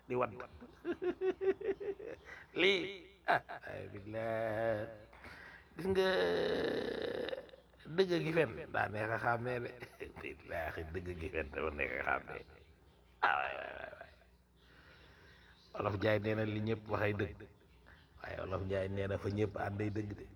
di wadd lii ah ay billah gis nga dëgg gi fen daa neex a xàmmee de billaahi dëgg gi fen dafa neex a xàmmee ah waay waay waay waay olof Njaay nee na li ñëpp waxay dëgg waaye olof Njaay nee na fa ñëpp ànday dëgg de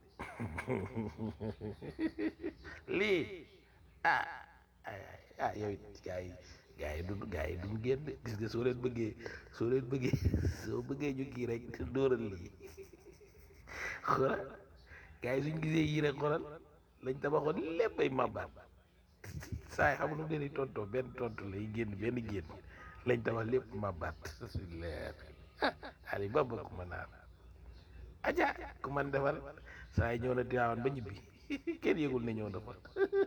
lii ah ay ah yow it gaa yi gaa yi duñ gaa yi duñ génn gis nga soo leen bëggee soo leen bëggee soo bëggee ñu kii rek dóoral lii xoolal gaa yi suñ gisee yii rek xoolal lañ tabaxoon lépp ay màbbaat saa yi xam lu mu leen di tontoo benn tontu lay génn benn génn lañ tabax lépp màbbaat su leer ali baba ku ma naan aja ku man defar saa yi ñëw na Tiwaawan ba ñibbi kenn yëgul ne ñëw na fa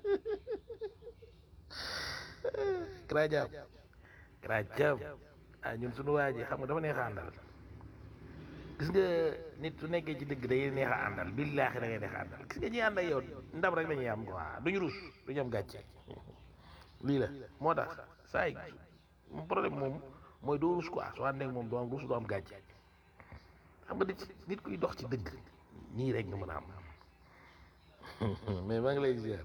Karajaam Karajaam ah ñun suñu waa ji xam nga dafa neex a àndal gis nga nit su nekkee ci dëgg day neex a àndal billaahi da ngay neex a àndal gis nga ñi ànd ak yow ndam rek la ñuy am quoi duñu rus duñu am gàcce lii la moo tax saa yi problème moom mooy doo rus quoi soo àndee ak moom doo am rus doo am gàcce xam nga nit nit kuy dox ci dëgg nii rek nga mën a am mais maa ngi lay ziar.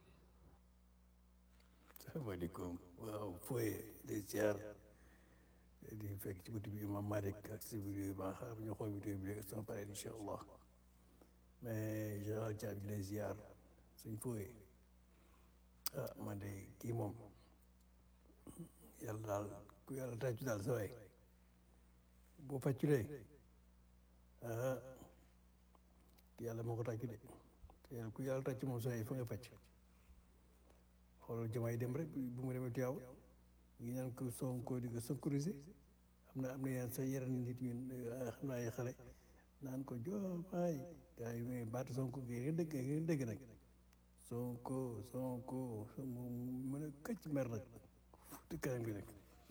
salaamaaleykum waaw fooye de ziar di fekk ci buntu bi imam Malick ak si vidéo yi ba xam ñu xool vidéo bi léegi sama pare incha allah mais général Thiam di lay ziar suñ fooye ah man de kii moom yàlla daal ku yàlla tàccu daal sa waay boo fàcculee ah yàlla moo ko tàccu de te yàlla ku yàlla tàccu moom sa waay fa nga fàcc xoolal jamaay dem rek bu mu demee Tiwaaw ñu ngi naan ko Sonko di ko sécuriser am na am na yenn sa yeneen nit ñu xam naa ay xale naan ko joomaay gars yi mais baatu Sonko gi ngeen dëgg ngeen dëgg nag Sonko Sonko mu mën a këcc mer nag futti kanam gi nag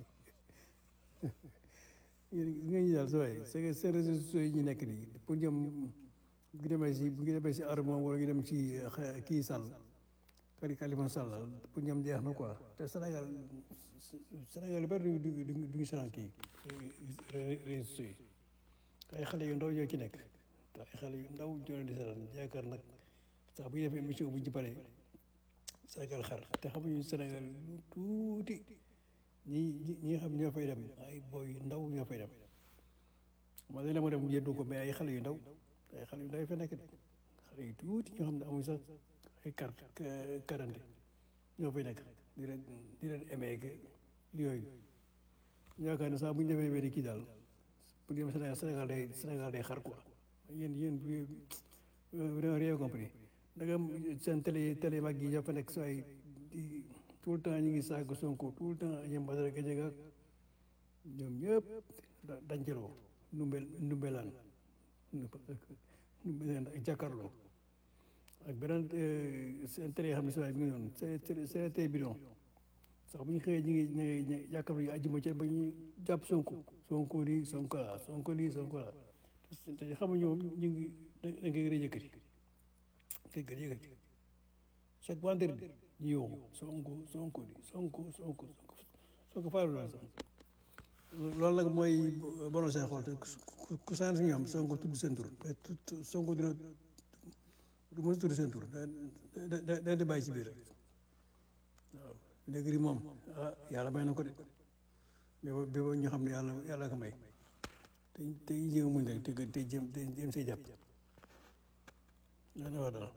yéen nga ñu daal sa waay c'est que seen réseaux sociaux yi ñu nekk nii pour ñoom bu ñu demee si bu ñu demee si arme wala ñu dem ci kii Sall kari Khalifa Sall pour ñoom jeex na quoi te Sénégal Sénégal yu bëri du du du ñu seetaan kii réseaux sociaux yi ay xale yu ndaw ñoo ci nekk te ay xale yu ndaw ñoo leen di seetaan yaakaar nag sax bu ñu defee émission bu ñu ci paree Sénégal xar te xamuñu Sénégal lu tuuti ñi ñi ñi nga xam ñoo fay dem ay booy yu ndaw ñoo fay dem man de la ma dem yëndu ko mais ay xale yu ndaw ay xale yu ndaw yi fa nekk de xale yu tuuti ñoo xam ne amuñ sax ay carte quarante ñoo fay nekk di leen di leen emee que yooyu yaakaar ne sax bu ñu defee wéri kii daal pour dem Sénégal Sénégal day Sénégal day xar quoi yéen yéen vraiment rien compris da nga seen télé télé mag yi ñoo fa nekk sooy di tout le temps ñu ngi saaga Sonko tout le temps ñoom Badara Gadiaga ñoom ñëpp dañceloo numbel numbelaan numbelaan ak jàkkaarloo ak beneen seen télé yoo xam ne si waay mi ngi noonu seen seen télé bidon sax bu ñu xëyee ñu ngi ñu ngi yàkkam yu àjjuma ci ba ñu jàpp Sonko Sonko lii Sonko la Sonko lii Sonko la te xam nga ñoom ñu ngi da nga koy gën a yëkkati da nga koy yëkkati chaque vendredi ñu yóbbu Sonko Sonko lii Sonko Sonko Sonko faalu la sax loolu nag mooy borom seen xool te ku sant ñoom Sonko tudd seen tur Sonko dina du mën a tudd seen tur da da da di bàyyi ci biir waaw léegi moom ah yàlla may na ko de mais ba ba ñu xam ne yàlla yàlla ko may te te jéem a muñ rek te te jéem te jéem see jàpp dana wax dara.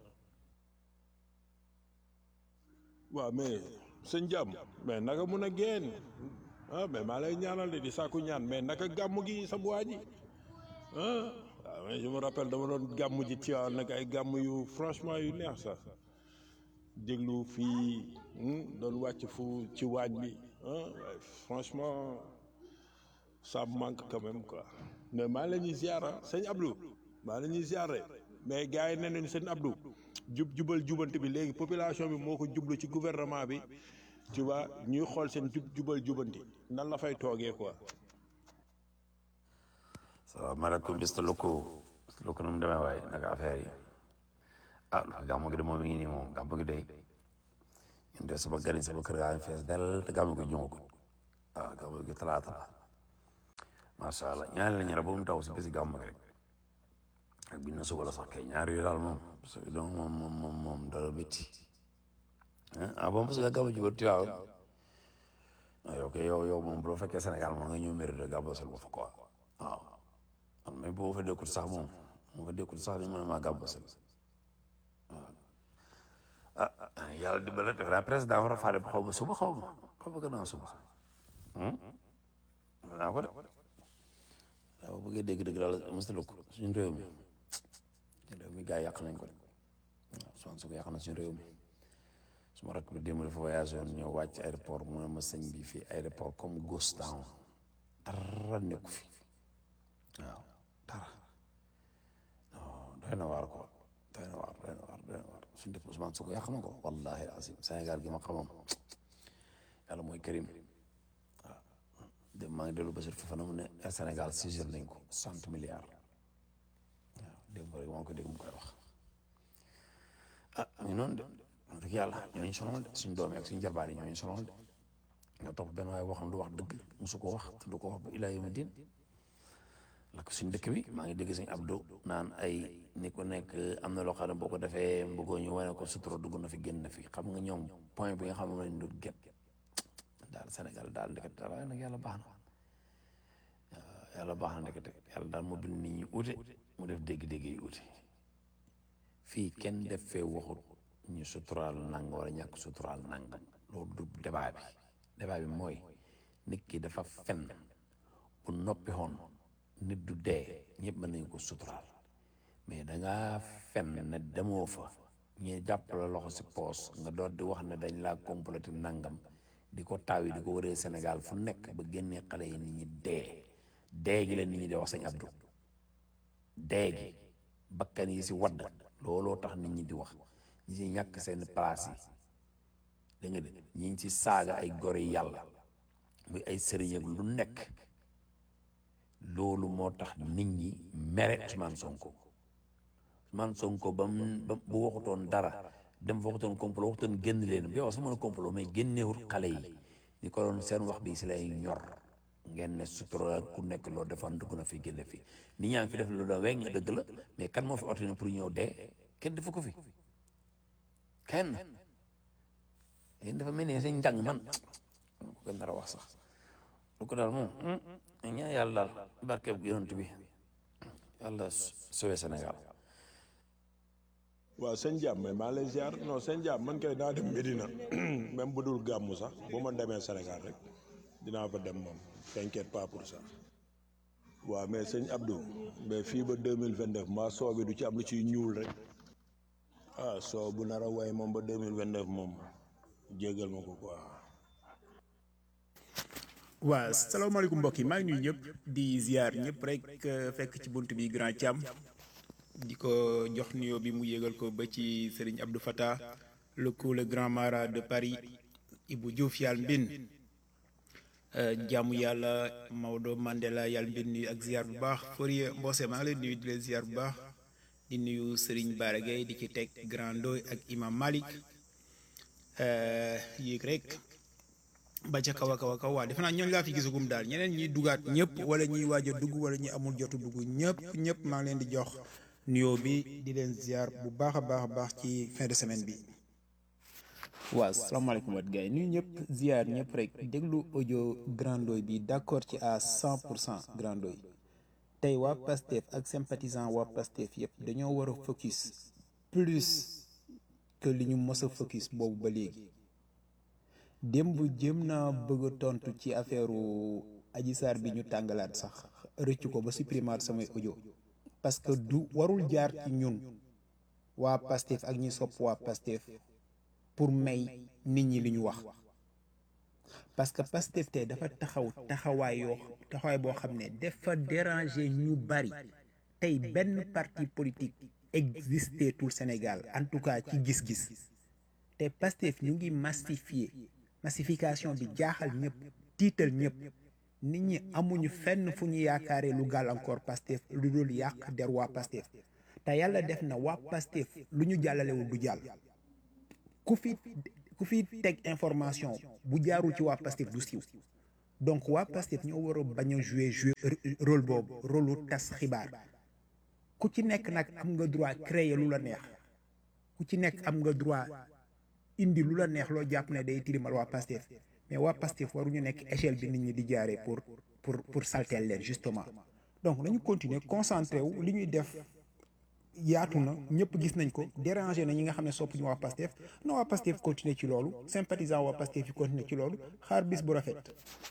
waaw mais sëñ jàmm mais naka mun a génn ah mais maa lay ñaanal de di sàkku ñaan mais naka gàmm gi sa waa ji ah waaw mais je me rappelle dama doon gàmm ji ci waaw nag ay gàmm yu franchement yu neex sax déglu fii doon wàcc fu ci waañ bi ah franchement ça me manque quand même quoi mais maa la ñuy ziara sëñ Abdou maa la ñuy ziare mais gars yi nee nañu sëñ Abdou jub jubal jubante bi léegi population bi moo ko jublu ci gouvernement bi tu vois ñuy xool seen jub jubal jubanti nan la fay toogee quoi. salaamaaleykum Mr Loko Mr Loko nu mu demee waaye naka affaire yi ah gàmmu gi de moom mi ngi nii moom gàmmu gi de ñun de sama gani sama kër gaa ngi fees del te gàmmu gi ñëwagul ah gàmmu gi talaata la macha allah ñaari la ñu rek ba mu taw si bési gàmm rek ak bi na suba la sax kay ñaari yooyu daal moom parce que donc moom moom moom moom dara métti ah bon parce que gàmm ji ba tuyaaw yow kay yow yow moom bu fekkee Sénégal moom nga ñëw mairie de gàbbasal ba fa quoi waaw man mais boo fa dékkul sax moom moo fa dékkul sax ni mu ne maa gàbbasal waaw ah yàlla dimbale def naa président war a faa dem xaw ma suba xaw ma xaw ma gannaaw suba naa ko de waaw bëggee dégg-dégg daal mësta ko suñu réew mi réew mi gars yi yàq nañ ko de waaw soxna su ko yàq na suñu réew mi su ma rakk bi démb dafa voyagé woon ñëw wàcc aéroport mu ne ma sëñ bi fii aéroport comme ghost town dara nekku fi waaw dara non doy na waar ko doy na waar doy na waar doy na waar suñu dëkk Ousmane Sonko yàq na ko wallahi azim Sénégal gi ma xamam yàlla mooy Karim waaw dem maa ngi dellu Bachir Fofana mu ne Sénégal sigil nañ ko cent milliards waaw démb rek maa ngi ko dégg mu koy wax ah ñu noonu de wax dëgg yàlla ñooñu sonal de suñ doom yi ak suñ jarbaar yi ñooñu sonal de nga topp benn waaye boo xam du wax dëgg musu ko wax te du ko wax ba ilaa yawmi diin lakk suñ dëkk bi maa ngi dégg suñ Abdou naan ay ni ko nekk am na loo xam ne boo ko defee bëggoo ñu wane ko sutura dugg na fi génn na fi xam nga ñoom point bi nga xam ne lañ doon get daal Sénégal daal ndekete daal waaye nag yàlla baax na yàlla baax na ndekete yàlla daal moo bind nit ñi uute mu def dégg-dégg yi uute fii kenn def fee waxut ñu suturaal nang wala ñàkk suturaal nangam loolu du débat bi débat bi mooy nit ki dafa fen bu noppi xoon nit du dee ñëpp mën nañu ko suturaal mais dangaa fen ne demoo fa ñu jàpp la loxo si poos nga doon di wax ne dañ laa complété nangam di ko taaw yi di ko wëree Sénégal fu nekk ba génnee xale yi nit ñi dee dee gi la nit ñi di wax sëñ Abdou dee gi bakkan yi si wadd looloo tax nit ñi di wax ñi si ñàkk seen place yi da nga de ñi ngi si saaga ay gore yàlla muy ay sëriñ ak lu nekk loolu moo tax nit ñi mere Ousmane Sonko Ousmane Sonko ba mu ba bu waxutoon dara dem fa waxutoon complot waxutoon génn leen bi yow sax mën a complot mais génneewul xale yi ni ko doon seen wax bi si lay ñor ngeen ne sutura ku nekk loolu defoon dugg na fi génne fi nit ñaa ngi fi def lu da weng dëgg la mais kan moo fi ordonné pour ñëw dee kenn defu ko fi kenn yéen dafa mel ni seen njàng man ko gën dara wax sax lu ko daal moom ñaan yàlla daal barkeb yonent bi yàlla sauvé Sénégal waaw sëñ Diam mais maa lay ziar non sëñ Diam man kay naa dem Medina même bu dul gàmmu sax bu ma demee Sénégal rek dinaa fa dem moom t'inquiète pas pour ça waaw mais sëñ Abdou mais fii ba deux mille vingt neuf maa soo bi du ci am lu ciy ñuul rek ah soo bu nar a way moom ba deux mille vingt neuf moom jéggal ma ko quoi. waaw salaamaaleykum mbokk yi maa ngi nuyu ñëpp di ziar ñëpp rek fekk ci bunt bi grand Thiam di ko jox nuyoo bi mu yégal ko ba ci Serigne Abdou Fattah le coup le grand mara de Paris Ibou Diouf yàlla mbin jaamu yàlla Maodo Mandela yàlla mbin nuyu ak ziar bu baax Fourier Mbose maa ngi leen nuyu di leen ziar bu baax di nuyu Serigne Bara Gueye di ci teg grand Ndoy ak Imam Malik yéeg rek ba ca kaw a kaw a kaw waa defe naa ñooñu laa fi gisagum daal ñeneen ñi dugaat ñëpp wala ñuy waaj a dugg wala ñi amul jotu dugg ñëpp ñëpp maa ngi leen di jox nuyoo bi di leen ziar bu baax a baax a baax ci fin de semaine bi. waaw salaamaaleykum wat gars yi nuyu ñëpp ziar ñëpp rek déglu audio grandoy bi d'accord ci à 100 pour cent grandoy tey waa Pastef ak sympathisant waa Pastef yëpp dañoo war a focus plus que li ñu mës a focus boobu ba léegi. démb jéem naa bëgg a tontu ci affaire Adji Sarr bi ñu tàngalaat sax rëccu ko ba supprimer samay audio parce que du warul jaar ci ñun waa Pastef ak ñi sopp waa Pastef pour may nit ñi li ñu wax parce que Pastef tey dafa taxaw taxawaay yoo taxawaay boo xam ne dafa déranger ñu bari tey benn parti politique existé tout Sénégal en tout cas ci gis-gis te Pastef ñu ngi massifier massification bi jaaxal ñëpp tiital ñëpp nit ñi amuñu fenn fu ñu yaakaaree lu gàllankoor Pastef lu dul yàq der waa Pastef te yàlla def na waa Pastef lu ñu jàllalewul du jàll ku fi ku fi teg information bu jaarul ci waa Pastef du siiw donc waa Pastef ñoo war a bañ a jouer jouer rôle boobu rôle lu tas xibaar ku ci nekk nag am nga droit créer lu la neex ku ci nekk am nga droit indi lu la neex loo jàpp ne day tilimal waa Pastef mais waa Pastef waruñu nekk échelle bi nit ñi di jaaree pour pour pour salteel leen justement donc nañu continuer concentré wu li ñuy def yaatu na ñëpp gis nañ ko déranger na ñi nga xam ne sopp ñu waa Pastef na waa Pastef continuer ci loolu sympathisant waa Pastef yi continuer ci loolu xaar bis bu rafet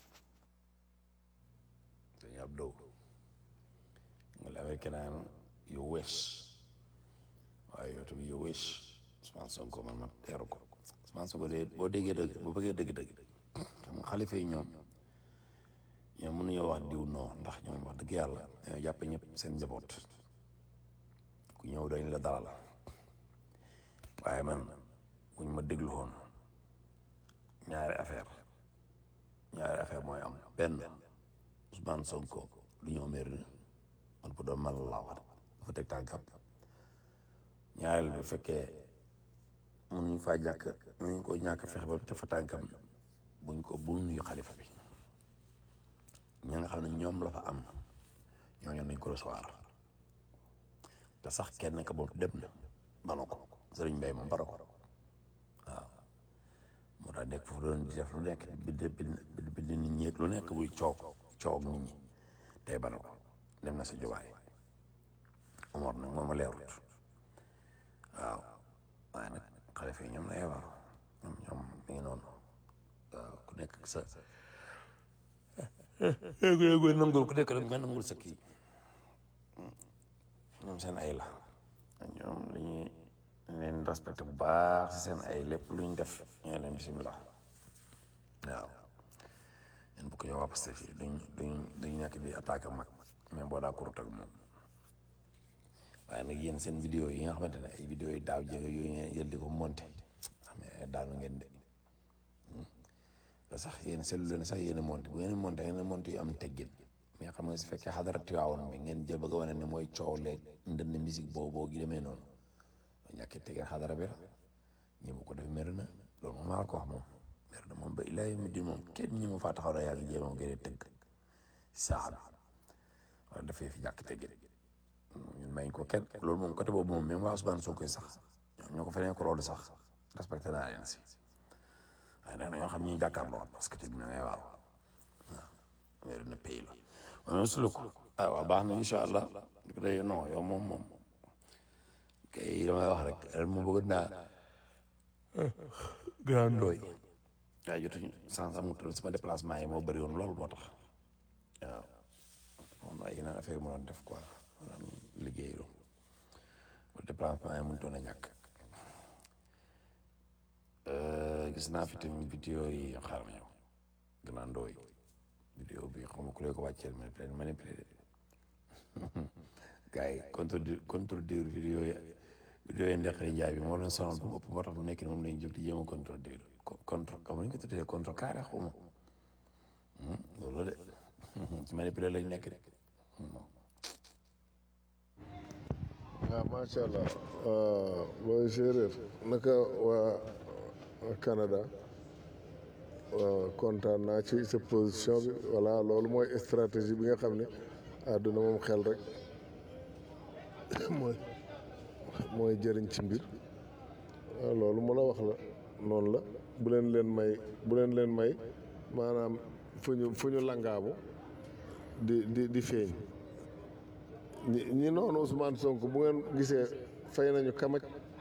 sëñ Abdou nga la amee kenaan yu wees waaye yow tamit yu wees Ousmane Sonko man ma teeru ko Ousmane Sonko de boo déggee dëgg boo bëggee dëgg-dëgg xam nga xalifa yi ñoom ñoom mënuñoo wax diw noo ndax ñoom wax dëgg yàlla dañoo jàppe ñëpp seen njaboot ku ñëw dañ la dalal waaye man buñ ma déglu woon ñaari affaire ñaari affaire mooy am benn Ousmane Sonko lu ñëw mairie ni man bu doon man laa wax dafa teg tànkam ñaareel bu fekkee mënuñ faa ñàkk mënuñ ko ñàkk fexe ba te fa tànkam buñ ko bul nuyu xalifa bi ñi nga xam ne ñoom la fa am ñooñu nañ ko recevoir te sax kenn ka boobu dem na bano ko sëriñ Mbay moom baro ko waaw moo tax nekk foofu doon di def lu nekk bind bind bind nit ñi lu nekk buy coow coow nit ñi tey bano ko dem na sa jubaay Omar nag moom a leerut waaw waaye nag xalifa yi ñoom la yebal ñoom ñoom mi ngi noonu waaw ku nekk sa yéegu nangul ku nekk rek nga nangul sa kii ñoom seen ay la ñoom li ñuy leen respecté bu baax si seen ay lépp lu ñu def ñoo leen bisimilah waaw ñun bu ko ñëw waa Pastef yi duñ duñ duñ nekk di attaque mag mais boo daa kurut ak moom waaye nag yéen seen vidéo yi nga xamante ne ay vidéo yi daaw jéego yooyu ngeen yël di ko monté mais daanu ngeen de te sax yéen seetlu leen sax yéen a monté bu ngeen monté ngeen monté yu am teggin mais xam nga su fekkee xadara Tiwaawoon bi ngeen jël bëgg a wane ne mooy coow leeg ndënd musique boobu boo gi demee noonu ñàkkee teggin xadara bi la ñi mu ko def mer na loolu moom maa ko wax moom mer na moom ba ilaahi mi di moom kenn ñi mu faa taxaw na yaa ngi jéem a gën a tëgg saax bi wala dafay fi ñàkk teggin ñun may ko kenn loolu moom côté boobu moom même waa Ousmane Sonko sax ñoom ñoo ko feneen ko loolu sax respecté naa leen si waaye nag ñoo xam ñi jàkkaarloo parce que tamit ngay waaw waaw weer na pays la waaye même sulu ko ah waaw baax na incha allah di ko day non yow moom moom kay damay wax rek ren mu bëgg naa grand doy waaye jotuñu sans amutul sama déplacement yi moo bëri woon loolu moo tax waaw moom ay yeneen affaire mu doon def quoi maanaam liggéeyu ba déplacement yi mënutoon a ñàkk gis naa fi tamit vidéo yi xaaral ma ñëw grand doy vidéo bi xam nga ku lay ko wàcceel manipulé manipulé gars yi contredire contredire vidéo yi vidéo yi Ndekle Njaay bi moo leen sonal bu mu ëpp moo tax bu nekk ni moom lañ jóg di jéem a contredire contre comme ni ñu ko tuddee contre carré xaw ma loolu la de ci manipulé lañ nekk de waaw macha allah mooy séeréer naka waa Canada waaw kontaan naa ci sa position bi voilà loolu mooy stratégie bi nga xam ne àdduna moom xel rek mooy mooy jëriñ ci mbir waaw loolu mu la wax la noonu la bu leen leen may bu leen leen may maanaam fu ñu fu ñu langaamu di di di feeñ ñi ñi noonu Ousmane Sonko bu ngeen gisee fay nañu kamaj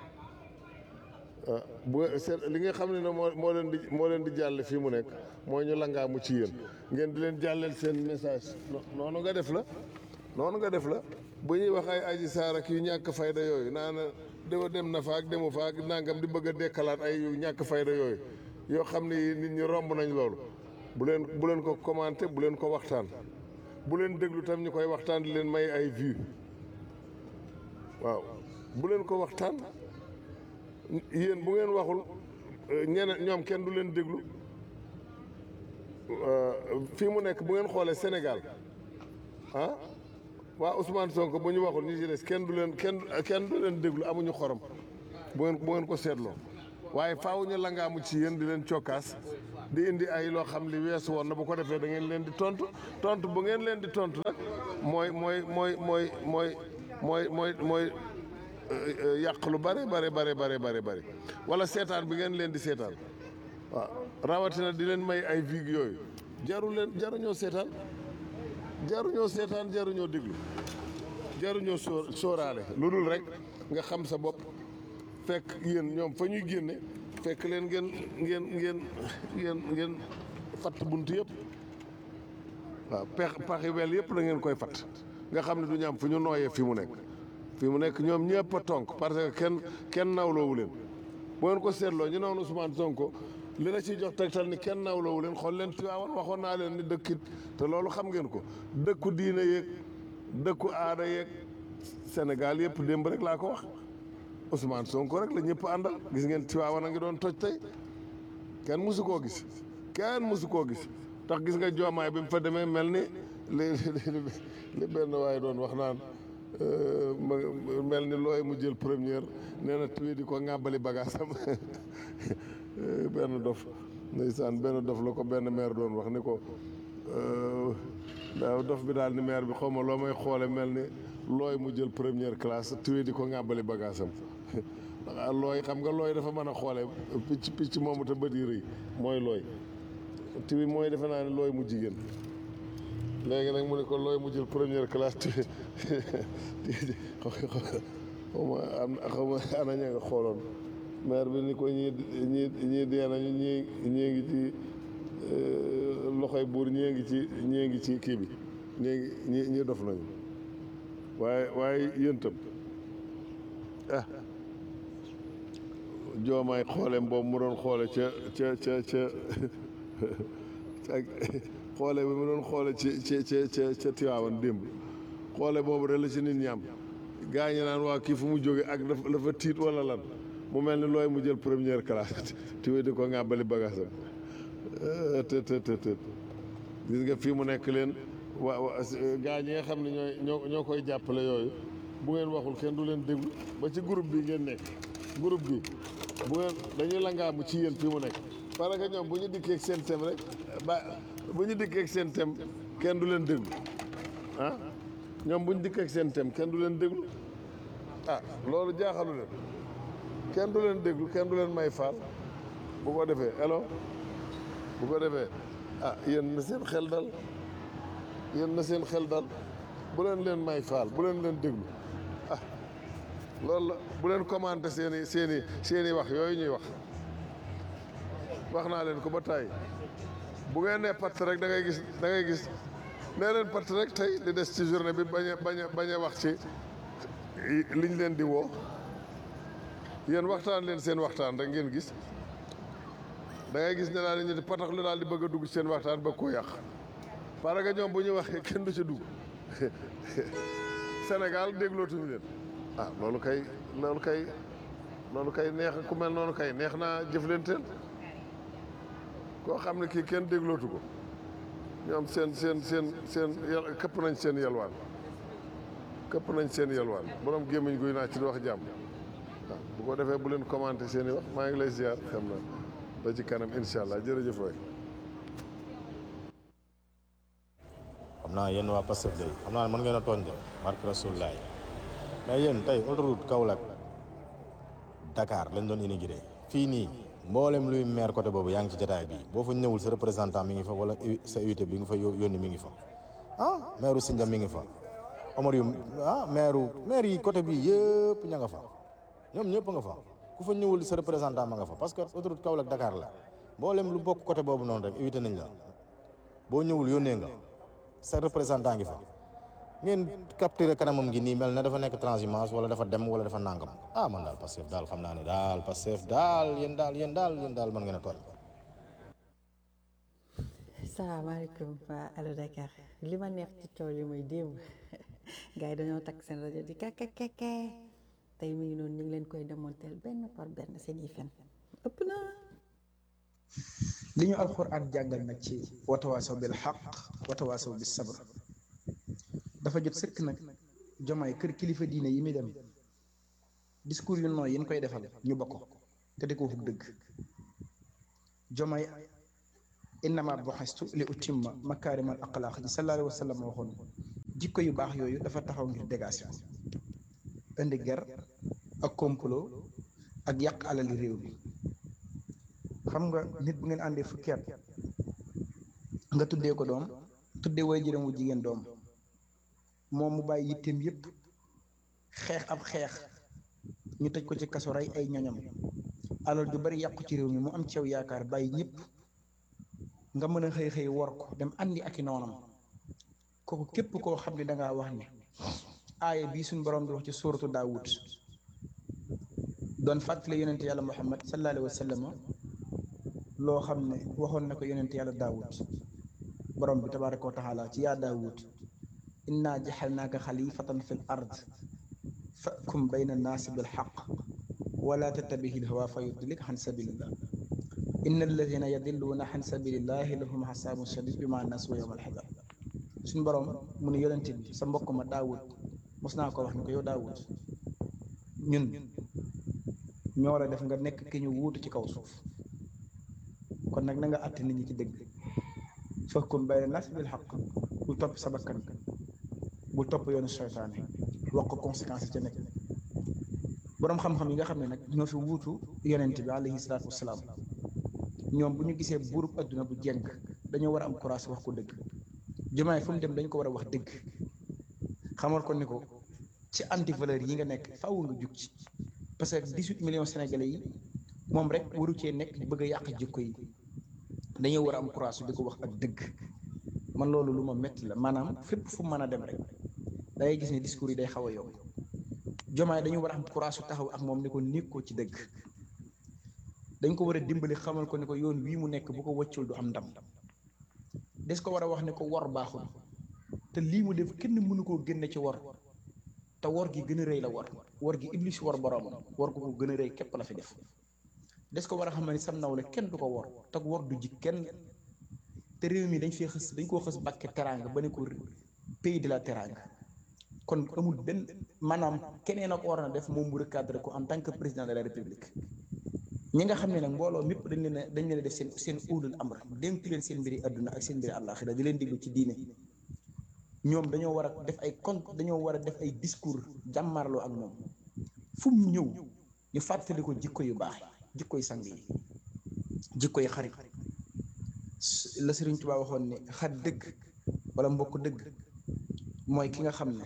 ah bu ngeen seet li nga xam ne ne moo moo leen di moo leen di jàll fii mu nekk mooy ñu langaamu ci yéen ngeen di leen jàlleel seen message noonu nga def la noonu nga def la bu ñuy wax ay aji saar ak yu ñàkk fayda yooyu naan dewa dem na fa ak demu fa ak nangam di bëgg a dekkalaat ay yu ñàkk fayda yooyu yoo xam ne nit ñi romb nañ loolu bu leen bu leen ko commenté bu leen ko waxtaan bu leen déglu tam ñu koy waxtaan di leen may ay vues waaw bu leen ko waxtaan yéen bu ngeen waxul ñeneen ñoom kenn du leen déglu fii mu nekk bu ngeen xoolee Sénégal ah waa Ousmane Sonko bu ñu waxul ñu ci des kenn du leen kenn kenn du leen déglu amuñu xorom bu ngeen bu ngeen ko seetloo waaye faaw ñu langaamu ci yéen di leen cokkaas di indi ay loo xam li weesu woon na bu ko defee da ngeen leen di tontu tontu bu ngeen leen di tontu nag mooy mooy mooy mooy mooy mooy mooy mooy yàq lu bare bare bare bare bare bare wala seetaan bi ngeen leen di seetaan waaw rawatina di leen may ay vig yooyu jaru leen jaruñoo seetaan jaruñoo seetaan jaruñoo déglu jaruñoo sóor sóoraale lu dul rek nga xam sa bopp fekk yéen ñoom fa ñuy génne fekk leen ngeen ngeen ngeen ngeen ngeen fatt bunt yëpp waaw pex paxi wel yëpp la ngeen koy fatt nga xam ne du ñu am fu ñu nooyee fi mu nekk fi mu nekk ñoom ñëpp a tonk parce que kenn kenn nawloowu leen bu ngeen ko seetloo ñu noonu Ousmane Sonko li la ciy jox tegtal ni kenn nawloowu leen xool leen Tiwaawan waxoon naa leen ni dëkkit te loolu xam ngeen ko dëkku diine yeeg dëkku aada yeeg Sénégal yëpp démb rek laa ko wax Ousmane Sonko rek la ñëpp àndal gis ngeen Tiwaawan a ngi doon toj tey kenn mësu koo gis kenn mësu koo gis tax gis nga joomaay bi mu fa demee mel ni li li benn waaye doon wax naan mel ni looy mu jël première nee na tuuti di ko ŋàbbali bagaasam benn dof ndeysaan benn dof la ko benn maire doon wax ni ko daaw dof bi daal ni maire bi xaw ma loo may xoole mel ni looy mu jël première classe tuuti di ko ŋàbbali bagaasam ndax looy xam nga looy dafa mën a xoole picc picc moomu te bët yi rëy mooy looy tuuti mooy defe naa ne looy mu jigéen léegi nag mu ne ko looy mu jël première classe tuuti xaw ma am xaw ma ana ña nga xooloon maire bi ni ko ñii ñii ñii dee nañu ñii ñii ngi ci loxoy buur ñii ngi ci ñii ngi ci kii bi ñii ngi ñii ñii dof nañu waaye waaye yéen itam ah joomaay xooleem boobu mu doon xoole ca ca ca ca xoole bi mu doon xoole ci ca ca ca ca Tiwaawan démb xoole boobu rek la ci nit ñi am gaa ñi naan waa kii fu mu jóge ak dafa dafa tiit wala lan mu mel ni looy mu jël première classe tiwe di ko ŋàbbali bagaasam te te te te gis nga fii mu nekk leen wa wa gaa ñi nga xam ne ñooy ñoo ñoo koy jàppale yooyu bu ngeen waxul kenn du leen déglu ba ci groupe bi ngeen nekk groupe bi bu ngeen dañuy langaamu ci yéen fii mu nekk parce que ñoom bu ñu dikkee ak seen thème rek ba bu ñu dikkee ak seen thème kenn du leen déglu ah ñoom bu ñu dikkee ak seen thème kenn du leen déglu ah loolu jaaxalu leen kenn du leen déglu kenn du leen may faal bu ko defee elo bu ko defee ah yéen na seen xel dal yéen na seen xel dal bu leen leen may faal bu leen leen déglu ah loolu la bu leen commenté seen i seen i seen i wax yooyu ñuy wax wax naa leen ko ba tàyyi bu ngeen nee patt rek da ngay gis da ngay gis nee leen patt rek tey li des ci journée bi bañ a bañ a bañ a wax ci liñ leen di woo yéen waxtaan leen seen waxtaan rek ngeen gis da ngay gis ne daal ñu di patax lu daal di bëgg a dugg seen waxtaan ba koo yàq parce que ñoom bu ñu waxee kenn du ci dugg Sénégal déglootuñu leen ah loolu kay loolu kay loolu kay neex ku mel noonu kay neex naa jëflanteel koo xam ne kii kenn déglootu ko ñoom seen seen seen seen yal këpp nañ seen yalwaan këpp nañ seen yalwaan borom gémmiñ guy naa ci di wax jàmm waaw bu ko defee bu leen commenté seen i wax maa ngi lay ziar xam na ba ci kanam incha allah jërëjëf waay xam naa yéen waa Pastef de xam naa mën ngeen a tooñ de barke Rasulullaay mais yéen tey autoroute Kaolack Dakar lañ doon inauguré fii nii mboolem luy maire côté boobu yaa ngi ci jotaay bi boo fa ñëwul sa représentant mi ngi fa wala sa invité bi nga fa yó- yónni mi ngi fa ah maire Sindia mi ngi fa Omar yu ah maire maire yi côté bi yëpp ña nga fa ñoom ñëpp nga fa ku fa ñëwul sa représentant ma nga fa parce que autoroute Kaolack Dakar la mboolem lu bokk côté boobu noonu rek invité nañ la boo ñëwul yónnee nga sa représentant ngi fa ngeen capturé kanamam gi nii mel na dafa nekk transhumance wala dafa dem wala dafa nangam ah man daal Pastef daal xam naa ne daal Pastef daal yéen daal yéen daal yéen daal mën ngeen a tooñ salaamaaleykum waa Allo Dakar li ma neex ci coow li mooy démb gars yi dañoo takk seen rajo di kakakake tey mi ngi noonu ñu ngi leen koy démonteel benn par benn seen yi fen ëpp na li ñu alxuraan jàngal nag ci watawaasaw bil xaq watawaasaw bis sabr dafa jot sëkk nag jomaay kër kilifa diine yi muy dem discours yu nooy yi ñu koy defal ñu bokk te di ko wax dëgg jomaay innama buxistu li utimma makaarimal axlaaq ji sallallahu alayhi wa sallam waxoon jikko yu baax yooyu dafa taxaw ngir dégagé indi ger ak complot ak yàq alali réew mi xam nga nit bu ngeen àndee fukki at nga tuddee ko doom tuddee way jërëm wu jigéen doom moom mu bàyyi yitteem yépp xeex ab xeex ñu tëj ko ci kaso rey ay ñoñam alal ju bari yàqu ci réew mi mu am ci yow yaakaar bàyyi ñëpp nga mën a xëy xëy wor ko dem andi ak i noonam kooku képp koo xam ne dangaa wax ne aaya bii suñ borom di wax ci suuratu daawud doon fàttali yonente yàlla muhammad sallallahu alayhi wa sallam loo xam ne waxoon na ko yonente yàlla daawud borom bi tabaraka wa taala ci yaa daawud inna jaxalnaaka xalifatan fi l ard fakum bayna annaasi bilxaq wala tattabihi lhawa fa yudlik xan sabilillah inna alladina yadilluuna xan sabilillahi lahum xasaabun shadid bi ma nasu yowma alxisaab suñ borom mu ne yonente bi sa mbokk ma daawud mos naa ko wax ni ko yow daawud ñun ñoo la def nga nekk ki ñu wuutu ci kaw suuf kon nag na nga àtte nit ñi ci dëgg fahkum bayna naas bil xaq bul topp sa bakkan bul topp yoonu seytaane wax ko conséquence ca nekk boroom xam-xam yi nga xam ne nag ñoo fi wuutu yonent bi alayhi salaatu wasalaam ñoom bu ñu gisee buurub adduna bu jeng dañoo war a am courage wax ko dëgg jumaay fu mu dem dañ ko war a wax dëgg xamal ko ni ko ci anti valeur yi nga nekk faaw nga jug ci parce que dix-huit millions sénégalais yi moom rek waru cee nekk di bëgg a yàq jikko yi dañoo war a am courage di ko wax ak dëgg man loolu lu ma metti la maanaam fépp fu mën a dem rek da ngay gis ne discours yi day xaw a yomb jomaay dañu war a am courage su taxaw ak moom ni ko nekk ko ci dëgg dañ ko war a dimbali xamal ko ni ko yoon wii mu nekk bu ko wëccul du am ndam des ko war a wax ne ko wor baaxul te lii mu def kenn mënu koo génne ci wor te wor gi gën a rëy la wor wor gi iblis wor boroomam wor ko ko gën a rëy képp la fi def des ko war a xam ne sam nawle kenn du ko wor te wor du ji kenn te réew mi dañ fee xës dañ koo xës bàkke teraanga ba ne ko pays de la teraanga kon amul benn maanaam keneen ak war na def moom mu recadré ko en tant que président de la république ñi nga xam ne nag mbooloo mépp dañ leen a dañ leen a def seen seen ulul amr dénk leen seen mbiri adduna ak seen mbiri àllaaxira di leen diglu ci diine ñoom dañoo war a def ay compte dañoo war a def ay discours jàmmarloo ak moom fu mu ñëw ñu fàttali ko jikko yu baax jikko yu sang yi jikko yu xarit la Sëriñ Tuubaa waxoon ne xat dëgg wala mbokk dëgg mooy ki nga xam ne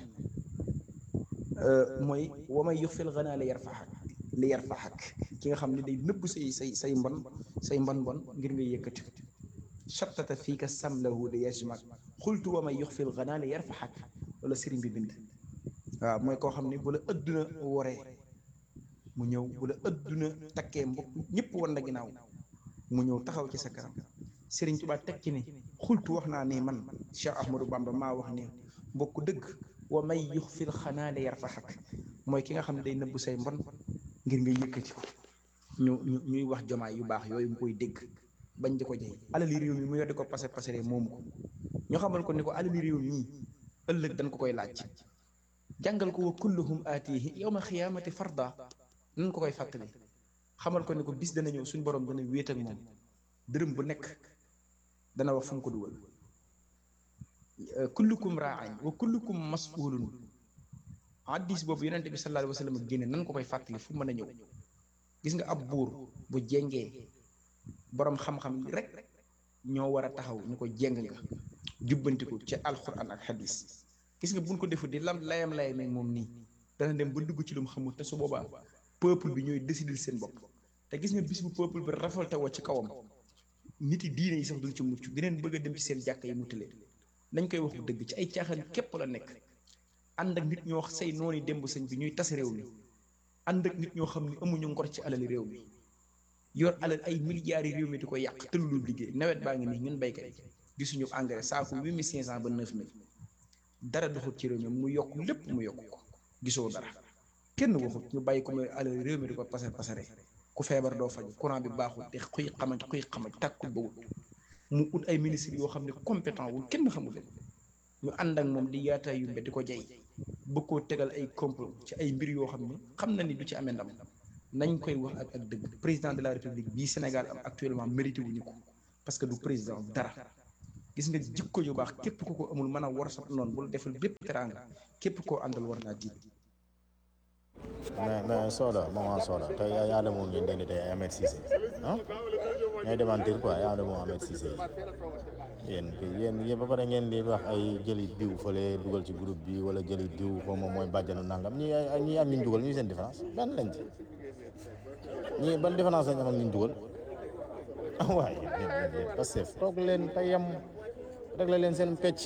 mooy wamay yux fil ganaa li yarfaxak li yarfaxak ki nga xam ne day nëbb say say say mbon say mbon mbon ngir nga yëkkati shattata fii ka samlahu di yajmak xultu wamay yux fil ganaa li yarfaxak wala sëriñ bi bind waaw mooy koo xam ne bu la ëdduna woree mu ñëw bu la ëdduna takkee mbokk ñëpp war na ginnaaw mu ñëw taxaw ci sa kanam Sëriñ Tuubaa teg ci ni xultu wax naa ne man Cheikh Ahmadou Bamba maa wax ne mbokk dëgg wa may yux fil xanaale yar fa xak mooy ki nga xam ne day nëbb say mbon ngir nga yëkkati ko ñu ñu ñuy wax jomaay yu baax yooyu mu koy dégg bañ di ko jey alali réew mi mu yor di ko pase pasere moomu ko ñu xamal ko ni ko alali réew mii ëllëg dañ ko koy laaj jàngal ko wa kulluhum aatihi yawma xiyaamati farda nan ko koy fàttali xamal ko ni ko bis dana ñëw suñ borom dana wéet ak moom dërëm bu nekk dana wax fu mu ko dugal kullukum raain wa kullukum masulun addis boobu yonente bi sallallahu alayhi wa sallam génne nan ko koy fàttali fu mën a ñëw gis nga ab buur bu jengee boroom xam-xam rek ñoo war a taxaw ñu ko jeng nga jubbantiku ci alquran ak hadis gis nga buñ ko defu di lam layam layam ak moom nii dana dem ba dugg ci lu mu xamul te su boobaa peuple bi ñooy décider seen bopp te gis nga bis bu peuple bi rafalte woo ci kawam nit yi diine yi sax duñ ci mucc dineen bëgg a dem ci seen jàkk yi mutale dañ koy waxu dëgg ci ay caaxaan képp la nekk ànd ak nit ñoo say noonu démb sëñ bi ñuy tas réew mi ànd ak nit ñoo xam ne amuñu ngor ci alali réew mi yor alal ay milliards yi réew mi di ko yàq te lu liggéey nawet baa ngi nii ñun béykat yi gisuñu engrais saako huit mille cinq cent ba neuf mille dara doxut ci réew mi mu yokk lépp mu yokk ko gisoo dara kenn waxut ñu bàyyi ko muy alal réew mi di ko pasar pasare ku feebar doo faj courant bi baaxul te xuy xamaj xuy xamaj tàkkul ba wut mu ut ay ministres yoo xam ne compétent wul kenn xamul leen ñu ànd ak moom di yaata yumbe di ko jay bëgg koo tegal ay complot ci ay mbir yoo xam ne xam na ni du ci amee ndam nañ koy wax ak ak dëgg président de la république bii Sénégal am actuellement mérité wuñu ko parce que du président dara gis nga jikko yu baax képp ku ko amul mën a war sa noonu bu la defal bépp teraanga képp koo àndal war naa tiit mais mais Soda maman Soda tey yaa yaa demoon ngeen dégg tey Ahmed Cissé ah ngay démentir quoi yaa demoon Ahmed Cissé yéen yéen yéen ba pare ngeen di wax ay jëli diw fële dugal ci groupe bi wala jëli diw xaw ma mooy bàjjanu nangam ñi ay ñi am ñu dugal ñu seen différence benn lañ ci ñii ban différence lañ am ak ñu dugal ah waaye parce que toog leen te yem réglé leen seen pecc.